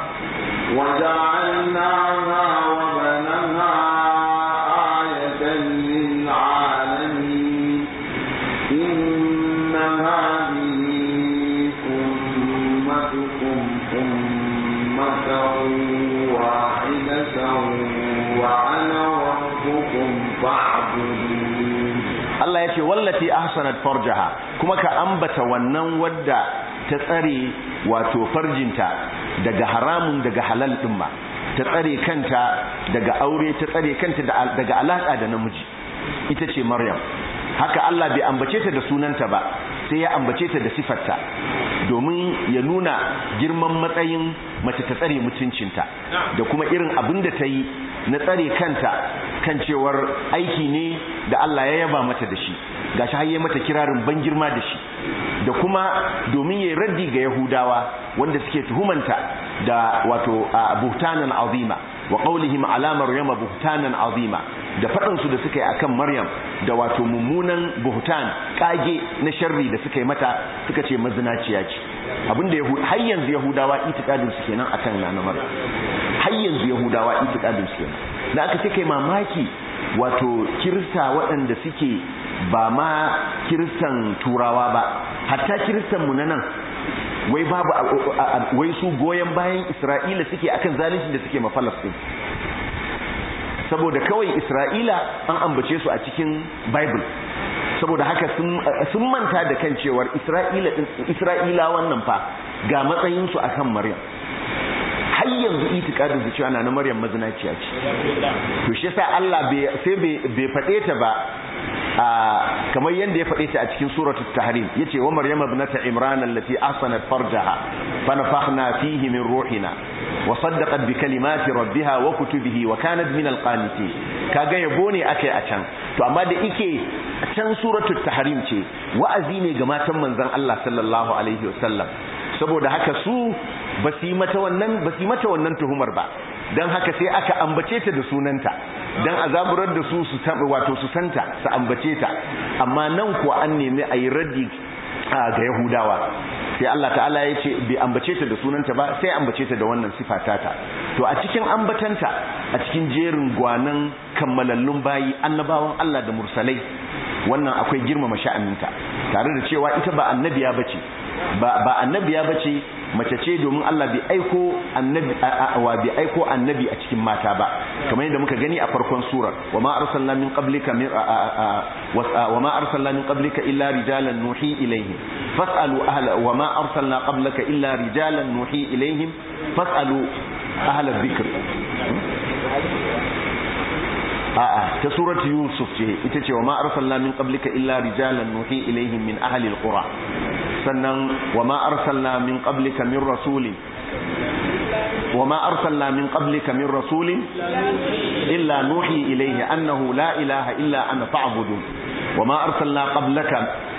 وجعلناها وبنها آية للعالمين إن هذه أمتكم أمة واحدة وأنا ربكم فاعبدون Allah ya ce wallati ahsanat farjaha kuma ka ambata wannan wadda ta tsare wato farjinta daga haramun daga halal din ma ta tsare kanta daga aure ta tsare kanta daga alaka da namiji ita ce Maryam haka Allah bai ambace ta da sunanta ba sai ya ambace ta da sifarta domin ya nuna girman matsayin mace ta tsare mutuncinta da kuma irin abin da ta yi na tsare kanta kan cewar aiki ne da Allah ya yaba mata da shi gashi har mata kirarin ban girma da shi da kuma domin yayi raddi ga Yahudawa wanda suke tuhumanta da wato buhtanan azima wa qawlihim ala maryama buhtanan azima da faɗin su da suka yi akan Maryam da wato mummunan buhtan kage na sharri da suka yi mata suka ce mazinaciya ce abinda har yanzu Yahudawa itikadin su kenan akan nana Maryam har yanzu Yahudawa itikadin su kenan da aka ce kai mamaki wato kirista waɗanda suke ba ma kiristan turawa ba hatta kiristan mu na nan wai babu wai su goyen bayan Isra'ila suke akan zalunci da suke ma Palestine saboda kawai Isra'ila an ambace su a cikin Bible saboda haka sun manta da kan cewar Isra'ila Isra'ila wannan fa ga matsayin su akan Maryam har yanzu itikadin su cewa na Maryam mazinaciya ce to shi yasa Allah bai sai bai fade ta ba kamar yadda ya faɗe ta a cikin suratul tahrim yace wa maryama ibnata imran allati ahsanat farjaha fa nafakhna fihi min ruhina wa saddaqat bi kalimati rabbiha wa kutubihi wa kanat min alqanitin kaga yabo ne akai a can to amma da ike can suratul tahrim ce wa'azi ne ga matan manzon Allah sallallahu alaihi wasallam saboda haka su ba su yi mata wannan ba su yi mata wannan tuhumar ba dan haka sai aka ambace ta da sunanta dan azaburar da su su wato su santa su ambace ta amma nan kuwa an nemi a yi raddi ga yahudawa sai Allah ta'ala ya ce bai ambace ta da sunanta ba sai ambace ta da wannan sifata ta to a cikin ambatanta a cikin jerin gwanan kammalallun bayi annabawan Allah da mursalai wannan akwai girmama sha'aninta tare da cewa ita ba annabiya bace ba ba annabiya bace mace ce domin Allah bai aiko annabi wa bai aiko annabi a cikin mata ba kamar yadda muka gani a farkon surar wama arsalna min qablika min wama arsalna min qablika illa rijalan nuhi ilaihim fasalu ahla wama arsalna qablaka illa rijalan nuhi ilaihim fasalu ahla dhikr a'a ta suratu yusuf ce ita ce wama arsalna min qablika illa rijalan nuhi ilaihim min ahli alqura sannan wama arsalna min qablika min rasulin wama arsalna min qablika min rasulin illa nuhi ilaihi annahu la ilaha illa ana fa'budun wama arsalna qablaka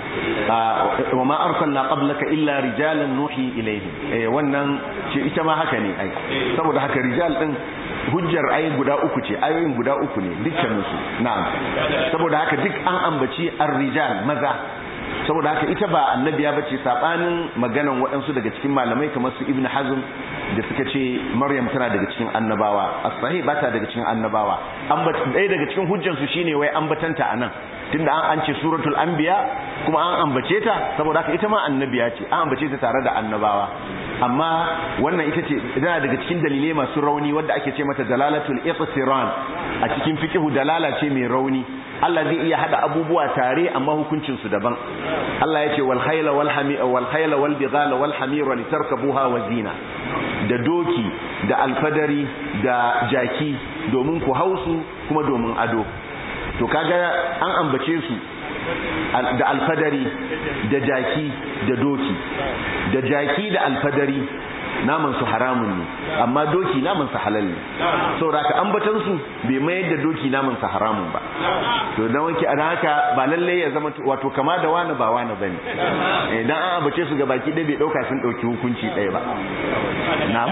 wama arsalna qablaka illa rijalan nuhi ilaihim eh wannan ce ita ma haka ne ai saboda haka rijal din hujjar ai guda uku ce ayoyin guda uku ne dukkaninsu na'am saboda haka duk an ambaci ar-rijal maza saboda haka ita ba annabiya bace sabanin maganan waɗansu daga cikin malamai kamar su ibnu hazm da suka ce maryam tana daga cikin annabawa as-sahih bata daga cikin annabawa ɗaya daga cikin hujjan su shine wai ambatanta anan tunda an an ce suratul anbiya kuma an ambace ta saboda haka ita ma annabiya ce an ambace ta tare da annabawa amma wannan ita ce tana daga cikin dalilai masu rauni wanda ake ce mata dalalatul iqtiran a cikin fiqhu dalala ce mai rauni Allah zai iya hada abubuwa tare amma hukuncin su daban Allah ya ce wal khayla wal hamira wal khayla wal bighala wal hamira litarkabuha wa zina da doki da alfadari da jaki domin ku hausu kuma domin ado to kaga an ambace su da alfadari da jaki da doki da jaki da alfadari naman su haramun ne amma doki naman su halal ne saboda ka ambatan su bai mayar da doki naman su haramun ba to dan wanki a haka ba lalle ya zama wato kama da wani ba wani bane idan an ambace su gabaki ɗaya bai dauka sun dauki hukunci ɗaya ba na'am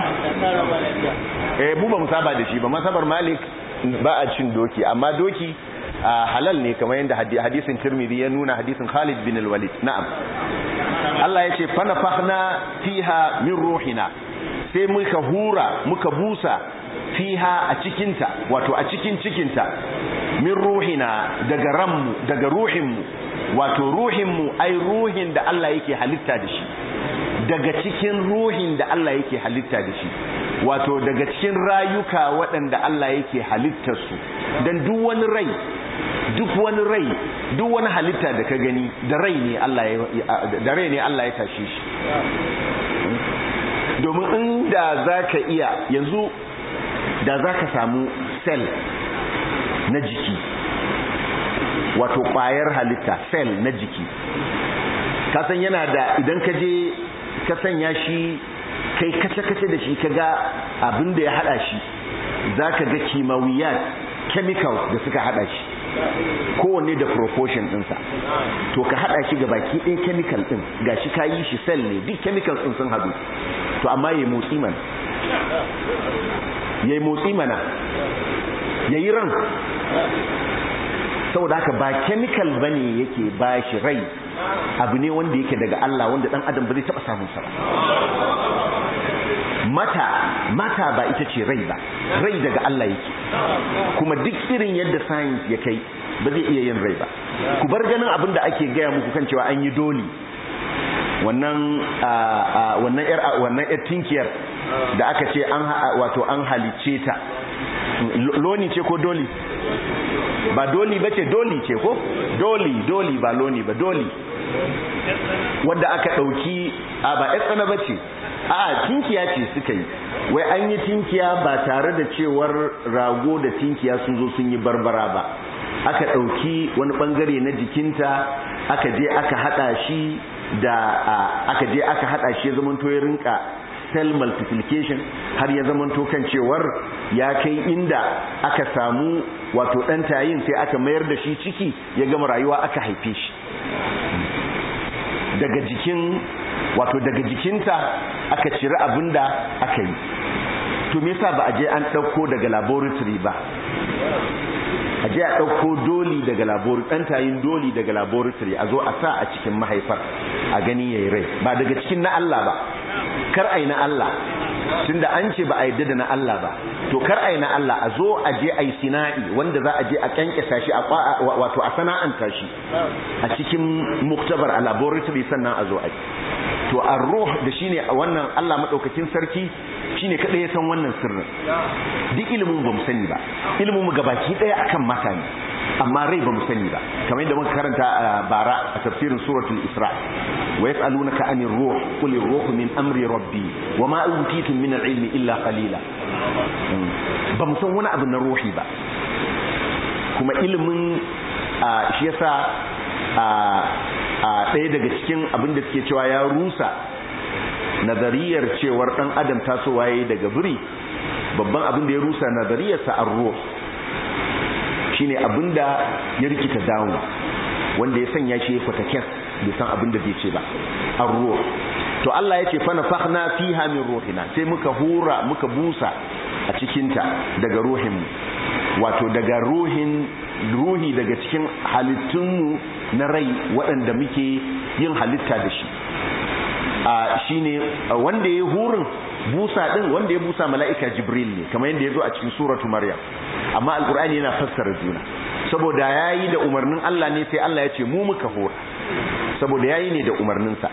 eh mu ba mu saba da shi ba masabar malik ba a cin doki amma doki halal ne kamar yadda hadisin Tirmidhi ya nuna hadisin Khalid bin al-Walid na'am Allah ya ce fanafakhna fiha min ruhina sai muka hura muka busa fiha a cikinta wato a cikin cikinta min ruhina daga ranmu daga ruhinmu wato ruhinmu ai ruhin da Allah yake halitta da shi daga cikin ruhin da Allah yake halitta da shi wato daga cikin rayuka waɗanda Allah yake halittarsu don duk wani rai duk wani rai duk wani halitta da ka gani da rai ne Allah ya da rai ne Allah ya tashe shi domin inda zaka iya yanzu da zaka samu cell na jiki wato ƙwayar halitta cell na jiki kasan yana da idan ka je ka sanya shi kai kace-kace da shi kaga abin da ya hada shi zaka ga kimawiyat chemicals da suka hada shi kowanne da proportion ɗinsa to ka haɗa shi ga baki ɗin chemical ɗin ga shi ka yi shi cell ne duk chemicals ɗin sun haɗu to amma ya motsi mana ya yi motsi mana ya yi ran saboda haka ba chemical ba ne yake ba shi rai abu ne wanda yake daga Allah wanda ɗan adam ba zai taɓa samun sa ba mata mata ba ita ce rai ba rai daga Allah yake kuma duk irin yadda science ya kai ba zai iya yin rai ba ku bar ganin abin da ake gaya muku kan cewa an yi doli wannan wannan yar wannan yar tinkiyar da aka ce an wato an halice ta loni ce ko doli ba doli ba ce doli ce ko doli doli ba loni ba doli wadda aka ɗauki a ba ɗan tsana ba ce a tinkiya ce suka yi wai an yi tinkiya ba tare da cewar rago da tinkiya sun zo sun yi barbara ba aka ɗauki wani ɓangare na jikinta aka je aka haɗa shi da aka je aka haɗa shi ya zamanto ya rinka cell multiplication har ya zamanto kan cewar ya kai inda aka samu wato ɗan tayin sai aka mayar da shi ciki ya gama rayuwa aka haife shi daga jikin wato daga jikinta aka cire abin da aka yi to me yasa ba a je an ɗauko daga laboratory ba a je a ɗauko doli daga laboratory ɗan tayin doli daga laboratory a zo a sa a cikin mahaifar a gani yayi rai ba daga cikin na Allah ba kar ai na Allah tunda an ce ba a yadda da na Allah ba to kar ai na Allah a zo a je ai sina'i wanda za a je a kankasa shi a wato a sana'anta shi a cikin muktabar a laboratory sannan a zo a to ar-ruh da shine wannan Allah madaukakin sarki shine kada ya san wannan sirrin duk ilimin ba mu sani ba ilimin mu gabaki daya akan mata ne amma rai ba mu sani ba kamar yadda muka karanta a bara a tafsirin suratul isra wa yas'alunaka anir ruh qul ar-ruh min amri rabbi wa ma utitum min al-ilmi illa qalila ba mu san wani abu na ruhi ba kuma ilimin shi yasa a ɗaya daga cikin abin da suke cewa ya rusa nazariyar cewar ɗan adam tasowa yayi daga biri babban abin da ya rusa nazariyarsa ar-ruh shine abinda ya rikita dawo wanda ya sanya shi ya fata kes bai san abinda zai ce ba ar-ruh to Allah yace fa nafakhna fiha min ruhina sai muka hura muka busa a cikin ta daga ruhin mu wato daga ruhin ruhi daga cikin halittun mu na rai waɗanda muke yin halitta da shi a shine wanda ya hurin busa din wanda ya busa mala'ika jibril ne kamar yadda ya zo a cikin suratu maryam amma alkur'ani yana fassara juna saboda yayi da umarnin Allah ne sai Allah ya ce mu muka hora saboda yayi ne da umarninsa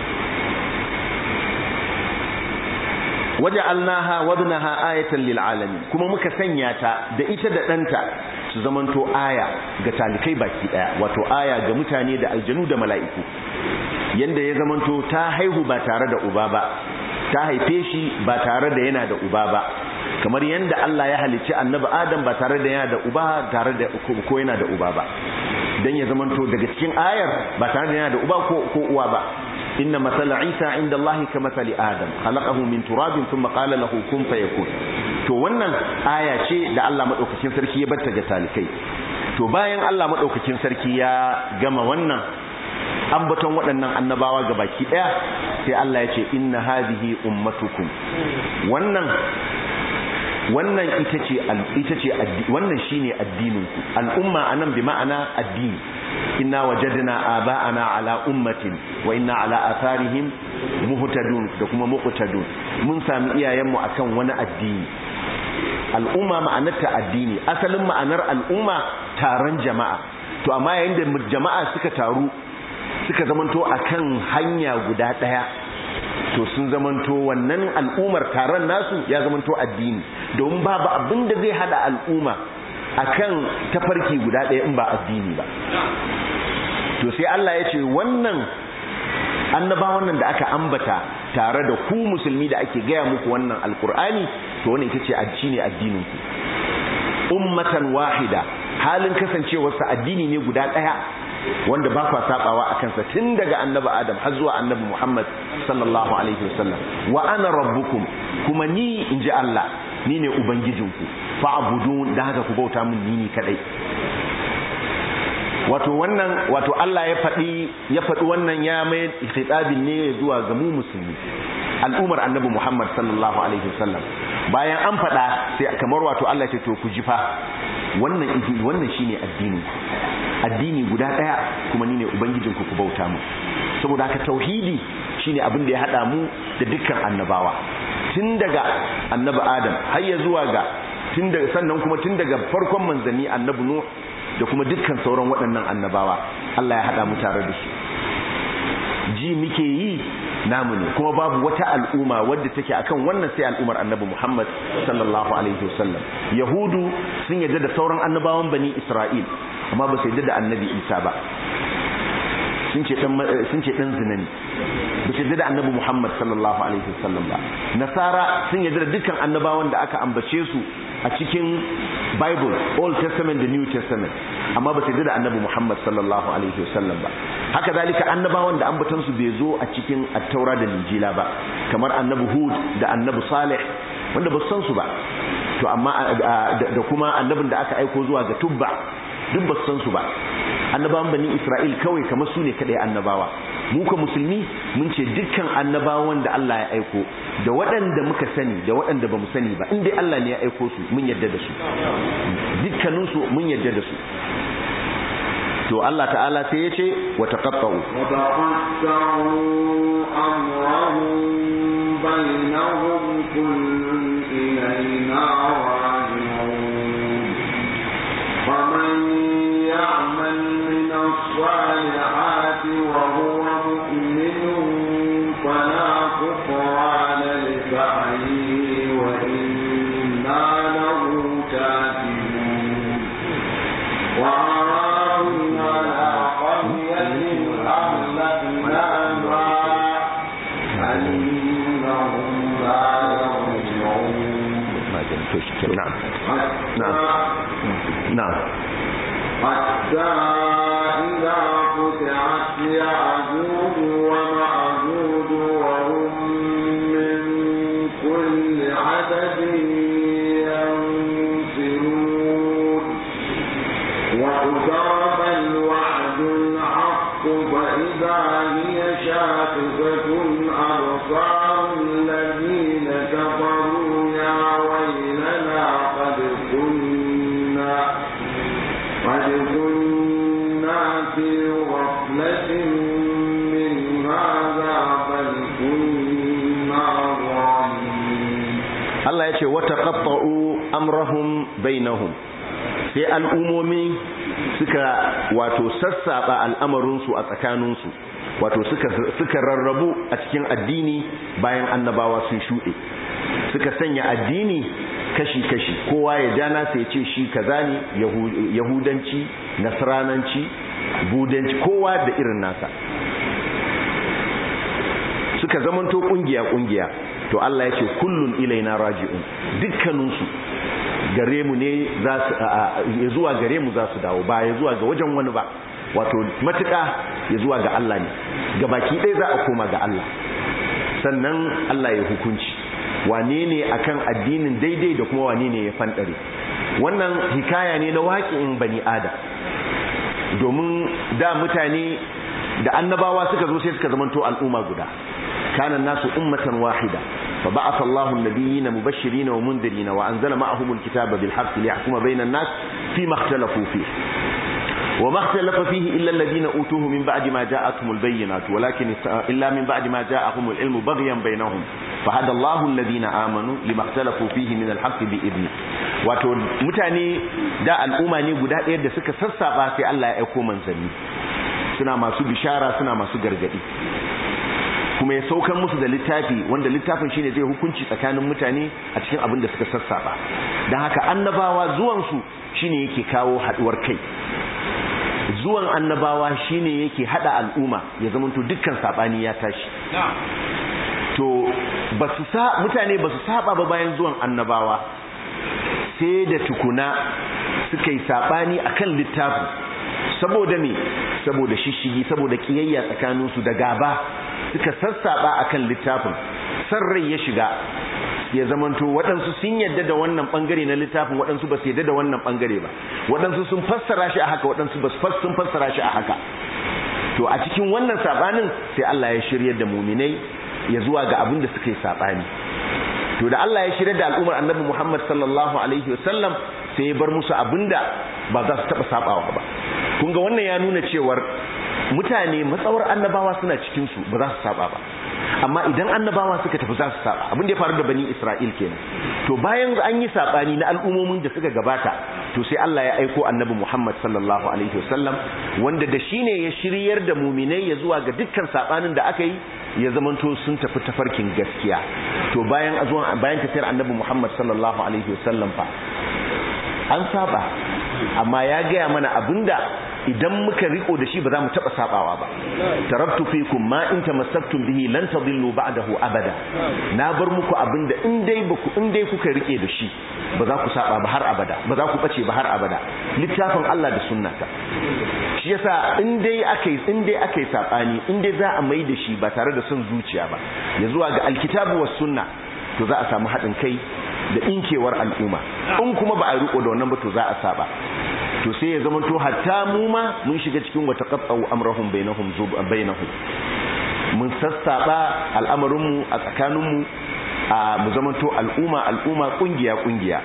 waja'alnaha wabnaha ayatan lil alamin kuma muka sanya ta da ita da danta su zamanto aya ga talikai baki daya wato aya ga mutane da aljanu da mala'iku yanda ya zamanto ta haihu ba tare da uba ba ta haife shi ba tare da yana da uba ba kamar yanda Allah ya halicci annabi Adam ba tare da yana da uba tare da ko yana da uba ba dan ya zamanto daga cikin ayar ba tare da yana da uba ko ko uwa ba inna masala Isa inda Allah ka masali Adam khalaqahu min turabin thumma qala lahu kun fayakun to wannan aya ce da Allah madaukakin sarki ya batta ga talikai to bayan Allah madaukakin sarki ya gama wannan ambaton waɗannan annabawa ga baki ɗaya sai Allah ya ce inna hadhihi ummatukum wannan wannan ita ce ita ce wannan shine addinin ku al'umma anan bi ma'ana addini inna wajadna aba'ana ala ummatin wa inna ala atharihim muhtadun da kuma muqtadun mun sami iyayenmu akan wani addini al'umma ma'anarta addini asalin ma'anar al'umma taron jama'a to amma yayin da jama'a suka taru suka zamanto akan hanya guda daya to sun zamanto wannan al'ummar taron nasu ya zamanto addini domin babu abin da zai hada al'umma akan tafarki guda daya in ba addini ba to sai Allah ya ce wannan annabawan nan da aka ambata tare da ku musulmi da ake gaya muku wannan alkur'ani to wannan ita ce addini addinin ku ummatan wahida halin kasancewarsa addini ne guda daya wanda ba kwa sabawa a kansa tun daga annabi adam har zuwa annabi muhammad sallallahu alaihi wasallam wa ana rabbukum kuma ni in ji allah ni ne ubangijinku fa'budun da haka ku bauta min ni ni kadai wato wannan wato allah ya faɗi ya faɗi wannan ya mai khitabin ne zuwa ga mu musulmi al'umar annabi muhammad sallallahu alaihi wasallam bayan an faɗa sai kamar wato allah ce to ku jifa wannan wannan shine addinin addini guda daya kuma ni ne ubangijinku ku bauta mu saboda haka tauhidi shine abin da ya hada mu da dukkan annabawa tun daga annabi adam har ya zuwa ga tun daga sannan kuma tun daga farkon manzanni annabi nuh da kuma dukkan sauran waɗannan annabawa Allah ya hada mu tare da su ji muke yi namu ne kuma babu wata al'umma wadda take akan wannan sai al'ummar annabi Muhammad sallallahu alaihi wasallam yahudu sun yarda da sauran annabawan bani Isra'il amma ba su yarda da annabi Isa ba sun ce dan sun ce dan zina ne ba su yarda da annabi Muhammad sallallahu alaihi wasallam ba nasara sun yarda da dukkan annabawan da aka ambace su a cikin Bible Old Testament da New Testament amma ba su yarda da annabi Muhammad sallallahu alaihi wasallam ba haka zalika annabawan da ambatan su bai zo a cikin at-taura da injila ba kamar annabi Hud da annabi Salih wanda ba su san su ba to amma da kuma annabin da aka aiko zuwa ga Tubba duk ba su san su ba annabawan bani Isra'il kawai kamar su ne kadai annabawa mu ka musulmi mun ce dukkan annabawan da Allah ya aiko da waɗanda muka sani da waɗanda ba mu sani ba inda Allah ne ya aiko su mun yarda da su dukkaninsu mun yarda da su to Allah ta'ala sai ya ce wa taqatta'u وتقطعوا أمرهم بينهم كل إلينا راجعون فمن يعمل من الصالحات وهو مؤمن فلا كفران لسعيه وإنا له كاتبون وأرادوا على قرية أهلكناها أنهم لا يرجعون na'am حتى na'am حتى إذا فتحت يعجوج ومعجوج وهم من كل عدد ينسلون واقترب الوعد الحق فإذا هي شاخصة أبصار الذين كفروا يا ويلنا قد كنا قد كنا في غفلة من هذا بل كنا ظالمين Allah ya ce wata qatta'u amrahum bainahum sai al'umomi suka wato sassaba al'amarinsu a tsakaninsu wato suka suka rarrabu a cikin addini bayan annabawa sun shuɗe suka sanya addini kashi-kashi kowa ya ja nasa ya ce shi kaza ne yahudanci nasrananci budanci kowa da irin nasa suka zamanto kungiya-kungiya to Allah ya ce kullun ilaina raji'un dukkaninsu gare mu ne za su ya zuwa gare mu za su dawo ba ya zuwa ga wajen wani ba wato matuƙa ya zuwa ga Allah ne ga baki ɗaya za a koma ga Allah sannan Allah ya hukunci wane ne akan addinin daidai da kuma wane ne ya fanɗare wannan hikaya ne na waƙin bani ada domin da mutane da annabawa suka zo sai suka zamanto al'umma guda kana nasu ummatan wahida fa ba'atha Allahu an-nabiyina mubashirin wa mundirin wa anzala ma'ahum al-kitaba bil haqqi liyahkuma bayna an-nas fi ma ikhtalafu fihi وما اختلف فيه إلا الذين أوتوه من بعد ما جاءتهم البينات ولكن إلا من بعد ما جاءهم العلم بغيا بينهم فهدى الله الذين آمنوا لما اختلفوا فيه من الحق بإذنه wato mutane da al'umma ne guda ɗaya da suka sassaba sai Allah ya aiko manzanni suna masu bishara suna masu gargadi kuma ya saukan musu da littafi wanda littafin shine zai hukunci tsakanin mutane a cikin abin da suka sassaba don haka annabawa zuwansu shine yake kawo haɗuwar kai zuwan annabawa shine yake hada al'umma ya zamanto dukkan sabani ya tashi to basu sa mutane basu saba ba bayan zuwan annabawa sai da tukuna suka yi sabani akan littafi saboda me saboda shishigi saboda kiyayya tsakanin su da gaba suka sassaba akan littafin san rai ya shiga ya zamanto waɗansu sun yadda da wannan ɓangare na littafin waɗansu ba su yadda da wannan ɓangare ba waɗansu sun fassara shi a haka waɗansu ba sun fassara shi a haka to a cikin wannan saɓanin sai Allah ya shirya da muminai ya zuwa ga abin da suka yi saɓani to da Allah ya shirya da al'ummar annabi Muhammad sallallahu alaihi wasallam sai ya bar musu abin da ba za su taɓa saɓawa ba kun ga wannan ya nuna cewar mutane matsawar annabawa suna cikinsu ba za su saba ba amma idan annabawa suka tafi za su saba abin da ya faru da bani Isra'il kenan to bayan an yi sabani na al'ummomin da suka gabata to sai Allah ya aiko annabi Muhammad sallallahu alaihi wasallam wanda da shine ya shiryar da muminai ya zuwa ga dukkan sabanin da aka yi ya zamanto sun tafi tafarkin gaskiya to bayan azuwan bayan tafiyar annabi Muhammad sallallahu alaihi wasallam fa an saba amma ya gaya mana abinda idan muka riko da shi ba za mu taba sabawa ba taraktu fikum ma in tamassaktum bihi lan tadillu ba'dahu abada na bar muku abinda in dai baku in dai kuka rike da shi ba za ku saba ba har abada ba za ku bace ba har abada littafin Allah da sunnata shi yasa in dai akai in dai akai sabani in dai za a mai da shi ba tare da son zuciya ba ya zuwa ga alkitabu was sunna to za a samu haɗin kai da inkewar al'umma in kuma ba a riko da wannan ba to za a saba to sai ya zama to hatta mu ma mun shiga cikin wata qatta'u amrahum bainahum bainahum mun sassaba al'amarin mu a tsakanin mu a mu zama to al'umma al'umma kungiya kungiya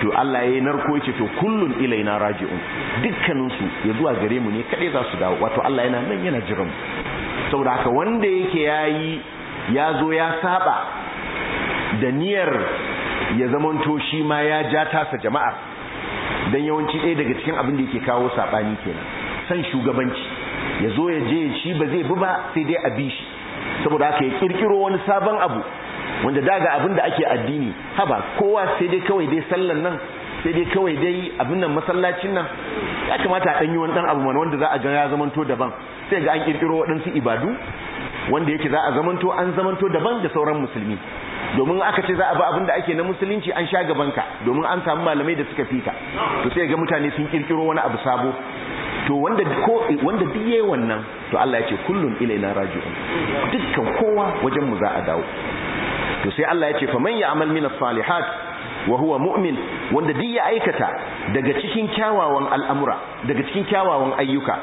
to Allah ya narko yace to kullun ilaina raji'un dukkanin su ya zuwa gare mu ne kadai za su dawo wato Allah yana nan yana jiran mu saboda haka wanda yake yayi ya zo ya saba da niyyar ya zamanto shi ma ya ja tasa jama'a dan yawanci ɗaya daga cikin abin da yake kawo sabani kenan san shugabanci ya zo ya je shi ba zai bi ba sai dai a bi shi saboda haka ya kirkiro wani sabon abu wanda daga abin da ake addini haba kowa sai dai kawai dai sallan nan sai dai kawai dai abin nan masallacin nan ya kamata a ɗanyi wani ɗan abu mana wanda za a ga ya zamanto daban sai ga an kirkiro waɗansu ibadu wanda yake za a zamanto an zamanto daban da sauran musulmi domin aka ce za a bi abin da ake na musulunci an sha gabanka domin an samu malamai da suka fika to sai ga mutane sun kirkiro wani abu sabo to wanda ko wanda duk yayi wannan to Allah ya ce kullun ilaina raji'un dukkan kowa wajen mu za a dawo to sai Allah ya ce fa man ya'mal min as-salihat wa huwa mu'min wanda duk ya aikata daga cikin kyawawan al'amura daga cikin kyawawan ayyuka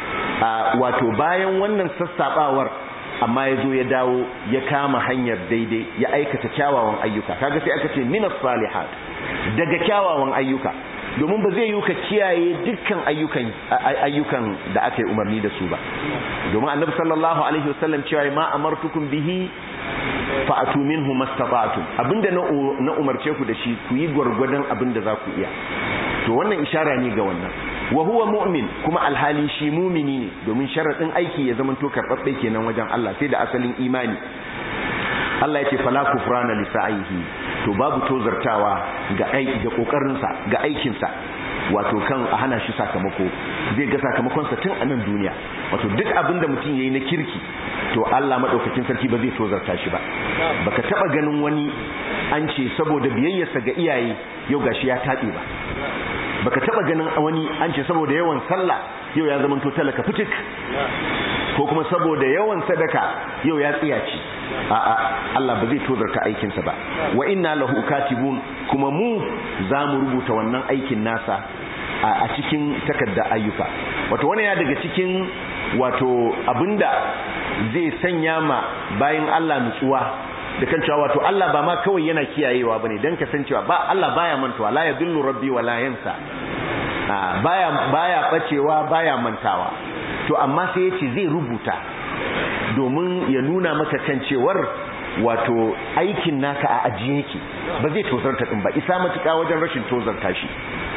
wato bayan wannan sassabawar amma ya zo ya dawo ya kama hanyar daidai ya aikata kyawawan ayyuka kaga sai aka ce minas salihat daga kyawawan ayyuka domin ba zai yi ka kiyaye dukkan ayyukan ayyukan da aka yi umarni da su ba domin annabi sallallahu alaihi wasallam cewa ma amartukum bihi fa'atu minhu mastata'tum abinda na umarce ku da shi ku yi gwargwadon abinda za ku iya to wannan ishara ne ga wannan wa huwa mu'min kuma alhali shi mumini ne domin sharadin aiki ya zama to karbabbe kenan wajen Allah sai da asalin imani Allah yake fala kufrana li sa'ihi to babu tozartawa ga aiki ga kokarin sa ga aikin sa wato kan a hana shi sakamako zai ga sakamakon sa tun a nan duniya wato duk abinda mutum yayi na kirki to Allah madaukakin sarki ba zai tozarta shi ba baka taba ganin wani an ce saboda biyayyarsa ga iyaye yau gashi ya tabe ba baka taba ganin wani an ce saboda yawan sallah yau ya zama to talaka fitik ko kuma saboda yawan sadaka yau ya tsiyaci a'a Allah ba zai tozarta aikin sa ba wa inna lahu katibun kuma mu za mu rubuta wannan aikin nasa a cikin takarda ayyuka wato wani ya daga cikin wato abinda zai sanya ma bayan Allah nutsuwa da kan cewa wato Allah ba ma kawai yana kiyayewa bane dan kasancewa ba Allah baya mantawa la yadullu rabbi wa la yansa baya baya bacewa baya mantawa to amma sai yace zai rubuta domin ya nuna maka kan cewar wato aikin naka a ajiye yake ba zai tozarta din ba isa matuka wajen rashin tozarta shi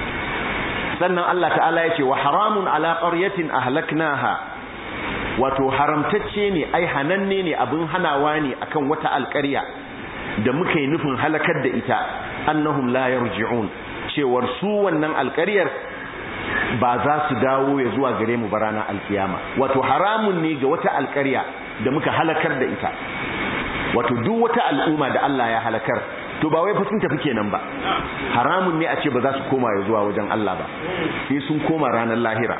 sannan Allah ta'ala yace wa haramun ala qaryatin ahlaknaha wato haramtacce ne ai hananne ne abin hanawa ne akan wata alƙarya da muka yi nufin halakar da ita annahum la yarji'un cewar su wannan alƙaryar ba za su dawo ya zuwa gare mu barana alkiyama wato haramun ne ga wata alƙarya da muka halakar da ita wato duk wata al'umma da Allah ya halakar to ba wai fa sun tafi kenan ba haramun ne a ce ba za su koma ya zuwa wajen Allah ba sai sun koma ranar lahira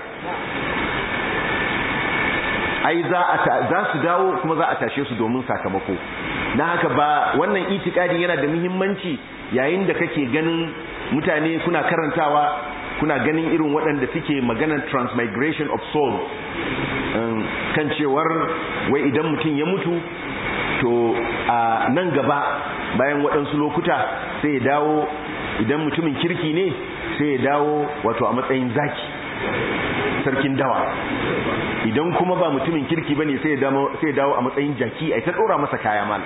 ai za a za su dawo kuma za a tashe su domin sakamako dan haka ba wannan itikadi yana da muhimmanci yayin da kake ganin mutane kuna karantawa kuna ganin irin waɗanda suke maganar transmigration of soul kan cewar wai idan mutum ya mutu to a nan gaba bayan waɗansu lokuta sai ya dawo idan mutumin kirki ne sai ya dawo wato a matsayin zaki sarkin dawa idan kuma ba mutumin kirki bane sai ya dawo a matsayin jaki ai ta dora masa kaya mal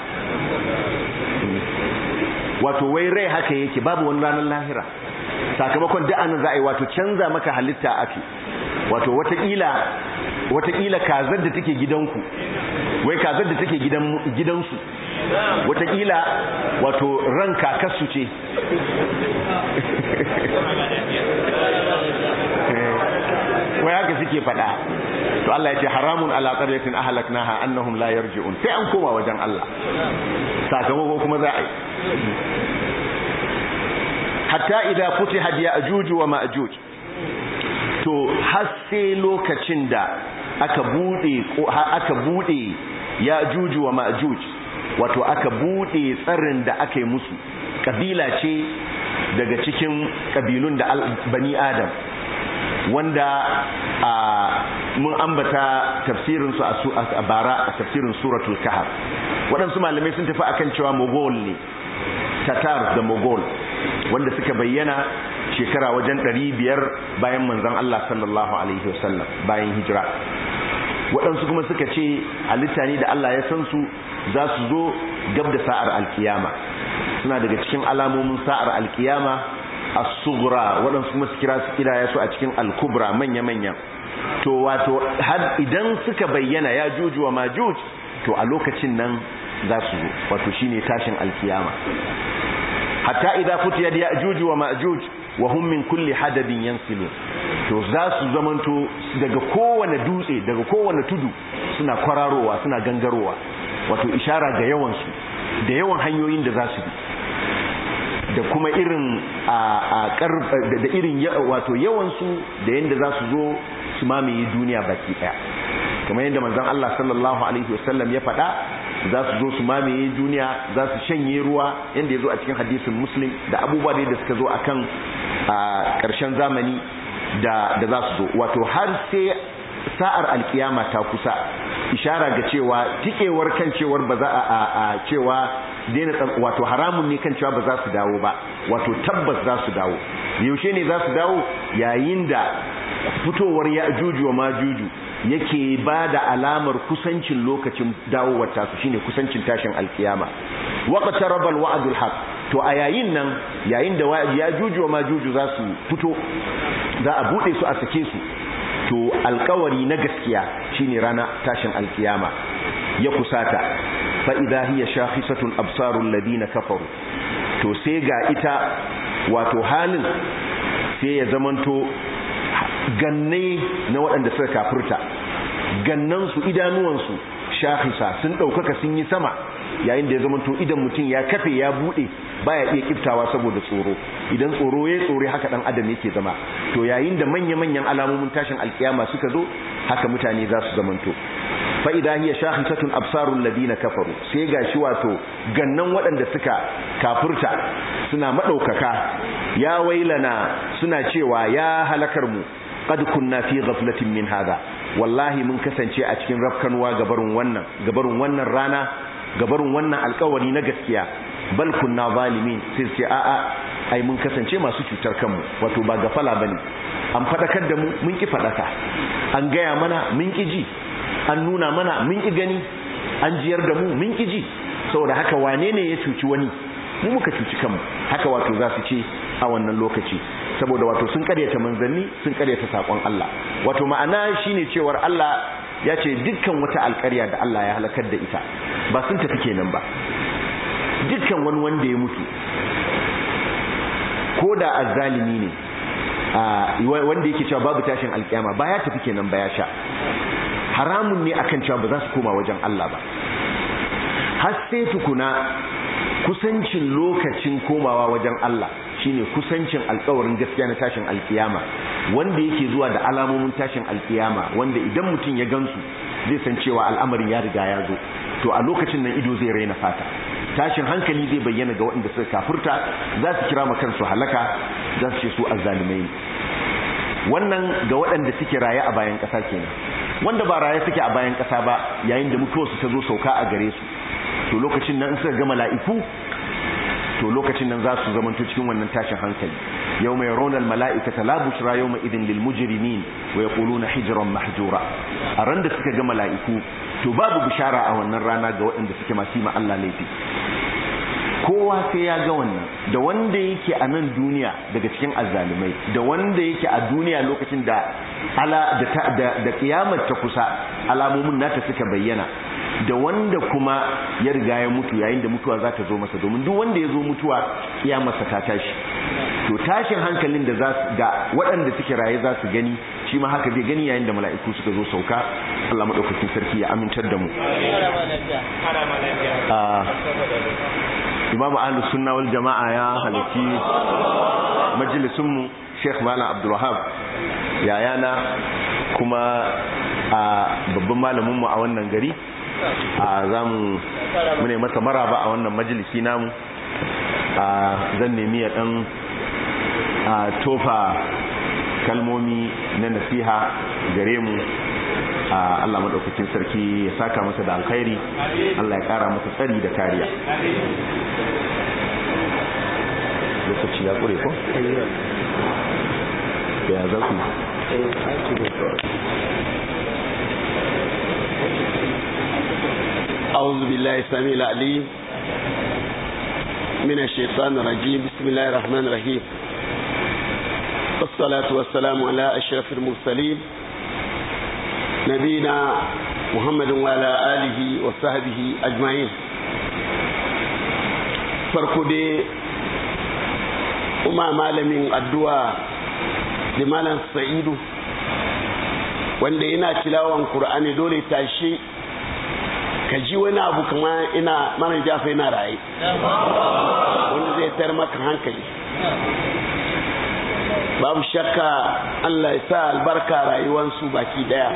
wato wai rai haka yake babu wani ranar lahira sakamakon da'anin za a yi wato canza maka halitta ake wato watakila watakila kazar da take gidanku wai kazar da take gidansu watakila wato ran kakarsu ce wai haka suke faɗa to Allah ya ce haramun ala qaryatin ahlaknaha annahum la yarji'un sai an koma wajen Allah sakamako kuma za a yi hatta idza futihat ya'juj wa ma'juj to har sai lokacin da aka bude aka bude ya'juj wa ma'juj wato aka bude tsarin da aka yi musu kabila ce daga cikin kabilun da bani adam wanda a mun ambata tafsirin su a bara a tafsirin suratul kahf waɗansu malamai sun tafi akan cewa mogol ne tatar da mogol wanda suka bayyana shekara wajen 500 bayan manzon Allah sallallahu alaihi wasallam bayan hijira waɗansu kuma suka ce halitta ne da Allah ya san su za su zo gab da sa'ar alkiyama suna daga cikin alamomin sa'ar alkiyama as-sughra waɗansu kuma su kira su kira su a cikin al-kubra manya-manya to wato har idan suka bayyana ya juju wa majuj to a lokacin nan za su zo wato shine tashin alkiyama hatta idza futiyat ya'juj wa ma'juj wa hum min kulli hadabin yansilun to za su zamanto daga kowane dutse daga kowane tudu suna kwararowa suna gangarowa wato ishara ga yawan su da yawan hanyoyin da za su bi da kuma irin a da irin wato yawan su da yanda za su zo su mamaye duniya baki daya kamar yadda manzon Allah sallallahu alaihi wasallam ya faɗa za su zo su mamaye duniya za su shanye ruwa yadda ya zo a cikin hadisin muslim da abubuwa da suka zo a kan ƙarshen zamani da za su zo wato har sai sa'ar alkiyama ta kusa ishara ga cewa tikewar kan cewar ba za a cewa daina wato haramun ne kan cewa ba za su dawo ba wato tabbas za su dawo yaushe ne za su dawo yayin da fitowar ya juju wa ma juju yake ba da alamar kusancin lokacin dawowar tasu shine kusancin tashin alkiyama waqta rabal wa'dul haq to a yayin nan yayin da ya juju wa majuju za su fito za a bude su a sake su to alkawari na gaskiya shine rana tashin alkiyama ya kusata fa idha hiya shakhisatun absarul ladina kafaru to sai ga ita wato halin sai ya zamanto ganne na waɗanda suka kafirta gannansu idanuwansu shahisa sun ɗaukaka sun yi sama yayin da ya zama to idan mutum ya kafe ya buɗe baya iya kiftawa saboda tsoro idan tsoro ya tsore haka ɗan adam yake zama to yayin da manya-manyan alamomin tashin alkiyama suka zo haka mutane za su zamanto fa idha hiya shahisatun absarul ladina kafaru sai gashi wato gannan waɗanda suka kafurta suna madaukaka ya wailana suna cewa ya halakar mu qad kunna fi ghaflatin min hada wallahi mun kasance a cikin rafkanwa gabarun wannan gabarun wannan rana gabarun wannan alkawari na gaskiya bal kunna zalimin sai ce a'a ai mun kasance masu cutar kanmu wato ba gafala bane an fadakar da mu mun ki fadaka an gaya mana mun ki ji an nuna mana mun ki gani an jiyar da mu mun ki ji saboda haka wane ne ya cuci wani mu muka cuci kanmu haka wato za su ce a wannan lokaci saboda wato sun karyata manzanni sun karyata sakon Allah wato ma'ana shine cewar Allah ya ce dukkan wata alƙarya da Allah ya halakar da ita ba sun tafi kenan ba dukkan wani wanda ya mutu ko da azzalimi ne wanda yake cewa babu tashin alƙiyama ba ya tafi kenan ba ya sha haramun ne akan cewa ba za su koma wajen Allah ba har sai tukuna kusancin lokacin komawa wajen Allah shine kusancin alkawarin gaskiya na tashin alkiyama wanda yake zuwa da alamomin tashin alkiyama wanda idan mutum ya gansu zai san cewa al'amarin ya riga ya zo to a lokacin nan ido zai raina fata tashin hankali zai bayyana ga waɗanda suka kafurta za su kira kansu halaka za su ce su azzalimai ne wannan ga waɗanda suke raye a bayan ƙasa kenan wanda ba raye suke a bayan ƙasa ba yayin da mutuwarsu ta zo sauka a gare su to lokacin nan suka ga mala'iku to lokacin nan za su zamanto cikin wannan tashin hankali yau mai ronar mala'ikata la bushra yau mai idin lil mujrimin wa yaquluna hijran mahjura a ran da suka ga mala'iku to babu bishara a wannan rana ga waɗanda suke masu ma Allah laifi kowa sai ya ga wannan da wanda yake a nan duniya daga cikin azzalumai da wanda yake a duniya lokacin da ala da da kiyamar ta kusa alamomin nata suka bayyana da wanda kuma ya riga ya mutu yayin da mutuwa za ta zo masa domin duk wanda ya zo mutuwa kiyamarsa ta tashi to tashin hankalin da za da waɗanda suke raye za su gani shi ma haka zai gani yayin da mala'iku suka zo sauka Allah madaukakin sarki ya amintar da mu Imam Ahlus Sunna wal Jama'a ya halaki majalisun mu Sheikh Malam Abdul Wahhab yayana kuma a babban malamin mu a wannan gari a zamu mune masa maraba a wannan majalisi namu a zan nemi ya dan tofa kalmomi na nasiha gare mu Allah madaukakin sarki ya saka masa da alkhairi Allah ya kara masa tsari da kariya lokaci ya kure ko ya za ku أعوذ بالله السميع العليم من الشيطان الرجيم بسم الله الرحمن الرحيم والصلاة والسلام على أشرف المرسلين نبينا محمد وعلى آله وصحبه أجمعين farko dai kuma malamin addu'a da malam sa'idu wanda yana tilawan Kur'ani dole tashi ka ji wani abu kama ina mana jafa yana raye wanda zai tar maka hankali babu shakka Allah ya sa albarka rayuwansu baki daya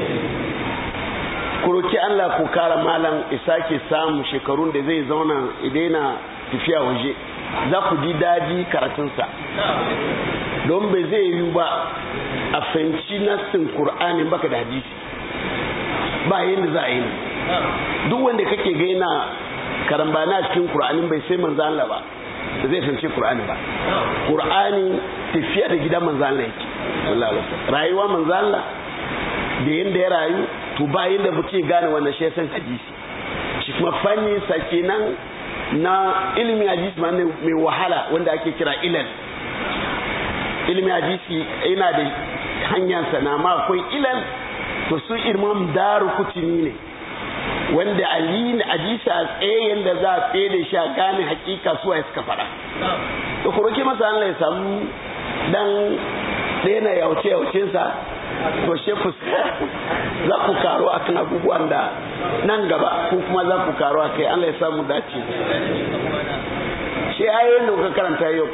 kuroki Allah ko kara malam isa ke samu shekarun da zai zauna idaina tafiya waje za ku ji daji karatunsa don bai zai yi ba a fahimci nassin Kur'ani baka da hadisi ba yadda za a yi duk wanda kake gaina karambana cikin Kur'anin bai sai manzo Allah ba zai fahimci Kur'ani ba Kur'ani tafiya da gidan manzo Allah yake rayuwa manzo Allah da yanda ya rayu to ba yanda muke gane wannan shi san hadisi shi kuma fanni sake nan na ilimin hadisi ma mai wahala wanda ake kira ilal ilimin hadisi yana da hanyar sana ma akwai ilal to su imam daru kutumi ne wanda ali hadisi a tsaye yadda za a tsaye da shi a gane hakika suwa ya suka fara to ku roki masa Allah ya samu dan daina yauce yaucensa to shefu za ku karo a kan abubuwan da nan gaba ko kuma za ku karo a kai Allah ya samu dace shi ayoyin da kuka karanta yau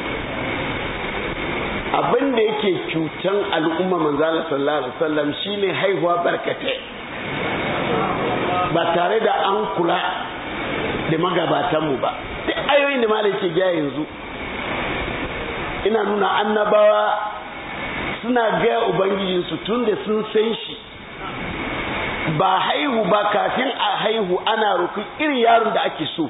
abin da yake cutan al'umma manzala sallallahu alaihi wasallam shine haihuwa barkatai ba tare da an kula da magabatanmu ba duk ayoyin da malai ke gaya yanzu ina nuna annabawa suna gaya ubangijinsu tun da sun san shi ba haihu ba kafin a haihu ana roƙi irin yaron da ake so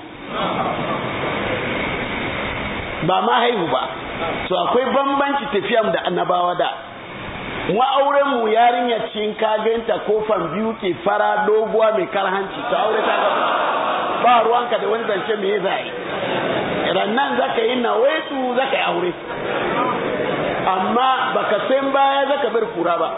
ba ma haihu ba so akwai bambanci tafiya da annabawa da ma'auren mu yarinya cin kaganta kofan biyu ke fara doguwa mai karhanci ta aure ta ga ba ruwanka da wani zance me za yi rannan zaka yi nawaitu zaka yi aure amma baka san baya zaka bar kura ba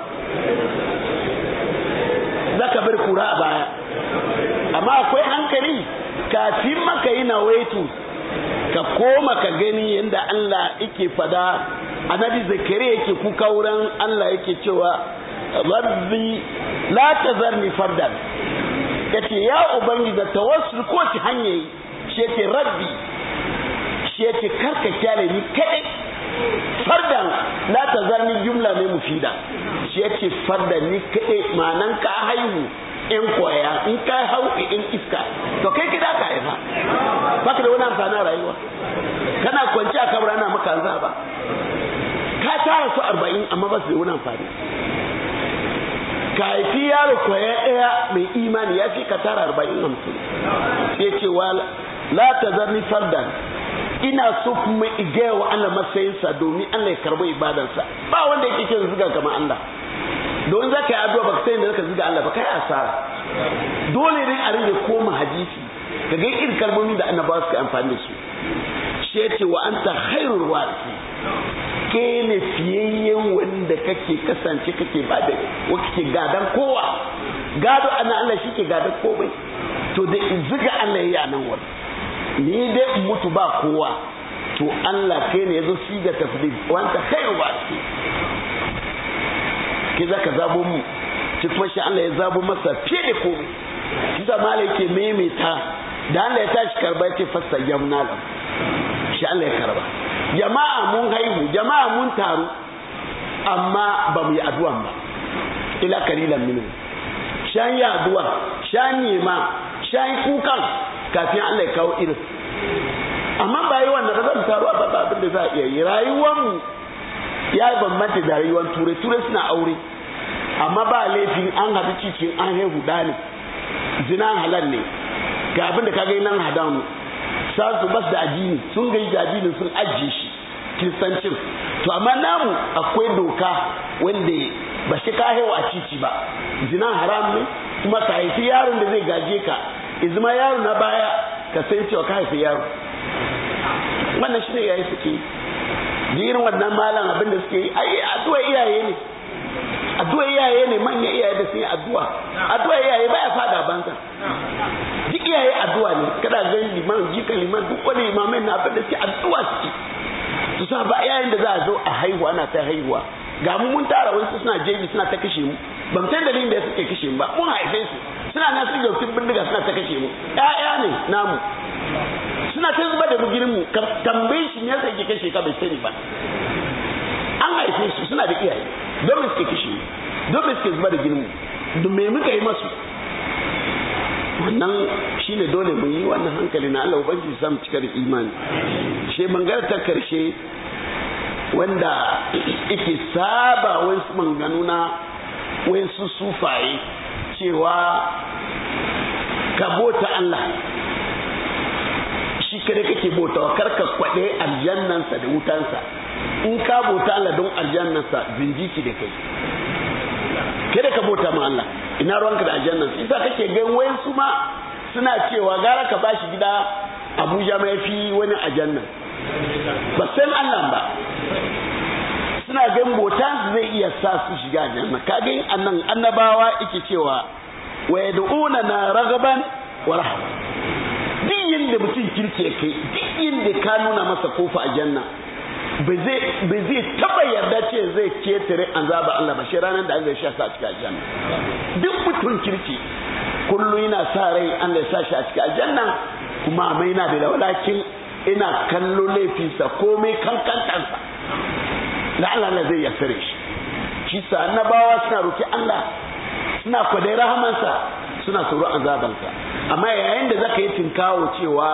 zaka bar kura a baya amma akwai hankali kafin maka yi nawaitu ka koma ka gani yadda Allah yake fada annabi zakari yake kuka wurin Allah yake cewa rabbi la tazarni fardan yace ya ubangiji da tawassul ko ci hanye shi yake rabbi shi yake karka kyale ni kadai fardan la tazarni jumla ne mufida shi yake fardan ni kadai ma'anan ka haihu in koya in ka hau in iska to kai kida ka haifa baka da wani amfani rayuwa kana kwanci a kabra na maka ba ka tara su arba'in amma ba su da wani amfani ka haifi yaro kwaya ɗaya mai imani ya fi ka tara arba'in hamsin sai ce wa la ta zarni fardan ina so kuma igaya wa Allah matsayinsa domin Allah ya karɓi ibadarsa ba wanda yake kin zuga kamar Allah don za ka yi addu'a baka sai da zaka zuga Allah ba kai asara dole ne a rage koma hadisi ka ga irin kalmomi da annabawa suka amfani da su shi ya ce wa anta khairul warisi ke ne fiyayyen wanda kake kasance kake ba da wa kake gadan kowa gado ana Allah shi ke gadan komai to da in zuga Allah ya nan wani ni dai in mutu ba kowa to Allah kai ne yazo siga tafdil wa anta khairul warisi ke zaka zabo mu shi kuma shi Allah ya zabo masa fiye da komai shi da malai ke maimaita da Allah ya tashi karba ce fasta jamna lam shi Allah ya karba jama'a mun haihu jama'a mun taru amma ba mu yi addu'an ba ila kalilan minu shan yi addu'a shan nema shan kukan kafin Allah ya kawo irin amma ba yi wannan zan taru ba ba abin da za a iya yi rayuwar mu ya bambanta da rayuwar turai turai suna aure amma ba laifin an haɗu cikin an haihu da ne zina halal ne ga abin da ka ga nan hadamu sa su bas da addini sun gaji da addini sun ajiye shi kiristancin to amma namu akwai doka wanda ba shi ka haihuwa a titi ba zina haram ne kuma ka haifi yaron da zai gaje ka izma yaro na baya ka san cewa ka haifi yaro wannan shi ne yayi suke da irin wannan malam abin da suke yi ai addu'a iyaye ne addu'a iyaye ne manya iyaye da sun yi addu'a addu'a iyaye baya fada banza duk iyaye addu'a ne kada ga liman jika liman duk wani imamai na abin da suke addu'a suke su sa ba yayin da za a zo a haihuwa ana ta haihuwa ga mu mun tara wasu suna jeji suna ta kashe mu ban san dalilin da suke kashe mu ba mun haife su suna nan su dauki bindiga suna ta kashe mu ƴaƴa ne namu suna ta zuba da bugirin mu tambaye shi me yasa yake kashe ka bai sani ba an haife su suna da iyaye don me suke kashe mu don me suke zuba da ginin mu don me muka yi masu wannan shine dole mu yi wannan hankali na Allah ubangiji samu cika da imani she bangare ta karshe wanda yake saba wasu manganu na wasu sufaye cewa ka bota Allah shi kare kake bautawa karka kwaɗe aljannansa da wutansa in ka bota Allah don aljannansa zinjiki da kai kada ka bota ma Allah ina ruwanka da aljannansa isa kake gan wayansu ma suna cewa gara ka bashi gida Abuja mai fi wani aljannan ba san Allah ba suna gan botan zai iya sa su shiga aljanna kage annan annabawa yake cewa wa yad'una na ragaban wa rahaba duk yinda mutum kirke kai duk yinda ka nuna masa kofa a janna ba zai taba yarda ce zai ketare an zaba Allah ba shi ranar da Allah ya sa a cikin aljanna duk mutum kirki kullu yana sa rai Allah ya sa shi a cikin aljanna kuma mai na da walakin ina kallo laifinsa komai kankantansa da Allah zai yasare shi shi sa annabawa suna roki Allah suna kwadai rahamansa suna tsoro azabansa amma yayin da zaka yi tinkawo cewa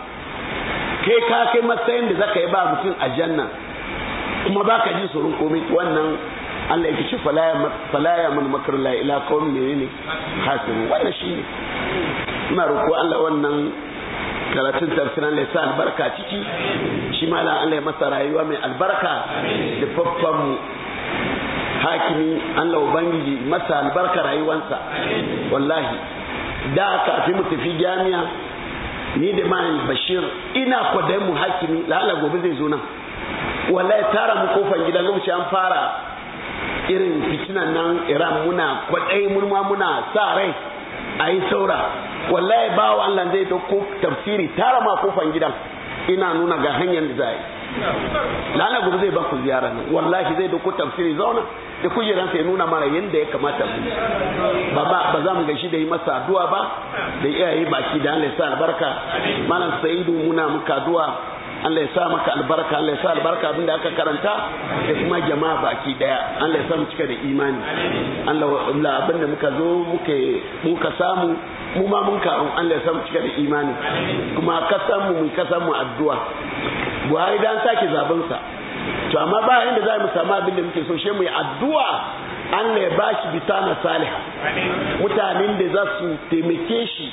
kai ka kai matsayin da zaka yi ba mutum a janna kuma baka ji tsoron komai wannan Allah yake ci falaya mun makar la ila kawai menene hasiru wannan shine ina roƙo Allah wannan karatun tafsirin Allah ya sa albarka ciki shi malam Allah ya masa rayuwa mai albarka da faffan mu hakimi Allah ubangiji masa albarka rayuwansa wallahi da kafin mu tafi jami'a ni da man bashir ina kwadai mu hakimi lala gobe zai zo nan wallahi tara mu kofar gida lokaci an fara irin fitinan nan iran muna kwadai mun ma muna sa rai a yi saura wallahi bawa Allah zai dauko tafsiri tara ma kofar gidan ina nuna ga hanyar da za yi lala gobe zai ba ku ziyara nan wallahi zai dauko tafsiri zauna da kujeran sai nuna mara yadda ya kamata mu ba ba ba za mu gashi da yi masa addu'a ba da iyaye baki da Allah ya sa albarka malam sa'idu muna muka addu'a Allah ya sa maka albarka Allah ya sa albarka abinda aka karanta da kuma jama'a baki daya Allah ya sa mu cika da imani Allah Allah abinda muka zo muke muka samu mu ma mun karu Allah ya sa mu cika da imani kuma kasan mu mun kasan mu addu'a Buhari dan sake zaben sa to amma ba inda za mu samu abin da muke so she mu yi addu'a Allah ya bashi bitana saliha mutanen da za su taimake shi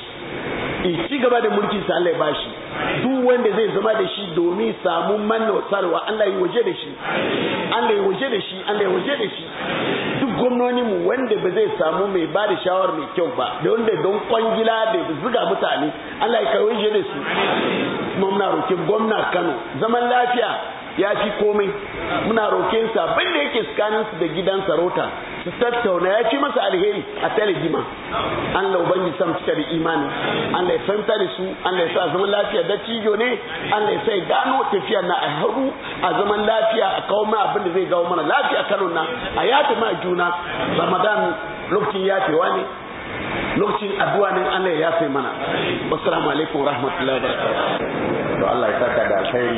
ci gaba da mulkin sa Allah ya bashi duk wanda zai zama da shi domin samu manna sarwa Allah ya waje da shi Allah ya waje da shi Allah ya waje da shi duk gwamnoni mu wanda ba zai samu mai ba da shawar mai kyau ba da wanda don kwangila da zuga mutane Allah ya kai waje da su kuma muna rokin gwamna Kano zaman lafiya ya fi komai muna roƙen sa abin da yake tsakanin su da gidan sarauta su tattauna ya fi masa alheri a talajima Allah ubangi sam cika da imani Allah ya fahimta da su Allah ya sa zaman lafiya da cijo ne Allah ya sa gano tafiya na a haru a zaman lafiya a kawo ma abin da zai gawo mana lafiya Kano na a yafi ma juna Ramadan lokacin yafewa ne lokacin addu'a ne Allah ya yafe mana wassalamu alaikum warahmatullahi wabarakatuh to Allah ya saka da alkhairi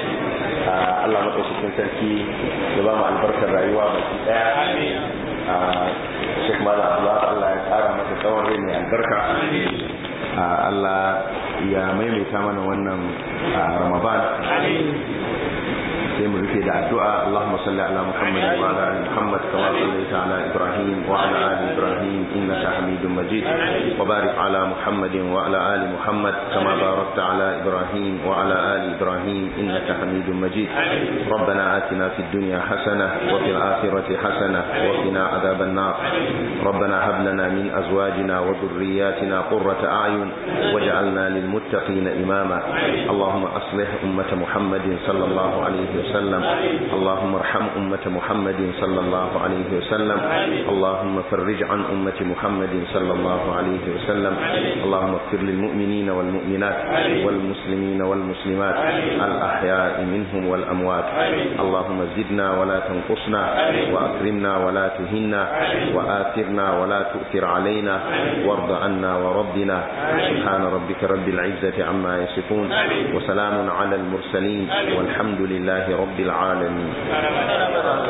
Allah maɗaukakin sarki ya ba mu albarkar rayuwa baki ɗaya Sheikh Malam Allah Allah ya ƙara masa tsawon rai mai albarka Allah ya maimaita mana wannan Ramadan sai mu rufe da addu'a Allahumma salli ala Muhammad wa ala ali Muhammad kama sallaita ala Ibrahim wa ala ali Ibrahim innaka Hamidum Majid wa barik ala Muhammad wa ala ali Muhammad kama barakta ala Ibrahim wa ala ali Ibrahim innaka Hamidum Majid ربنا آتنا في الدنيا حسنة وفي الآخرة حسنة وقنا عذاب النار ربنا هب لنا من أزواجنا وذرياتنا قرة أعين واجعلنا للمتقين إماما اللهم أصلح أمة محمد صلى الله عليه وسلم اللهم ارحم أمة محمد صلى الله عليه وسلم اللهم فرج عن أمة محمد صلى الله عليه وسلم اللهم اغفر للمؤمنين والمؤمنات والمسلمين والمسلمات الأحياء منهم والأموات اللهم زدنا ولا تنقصنا وأكرمنا ولا تهنا وآثرنا ولا تؤثر علينا وارض عنا وربنا سبحان ربك رب العزة عما يصفون وسلام على المرسلين والحمد لله رب العالمين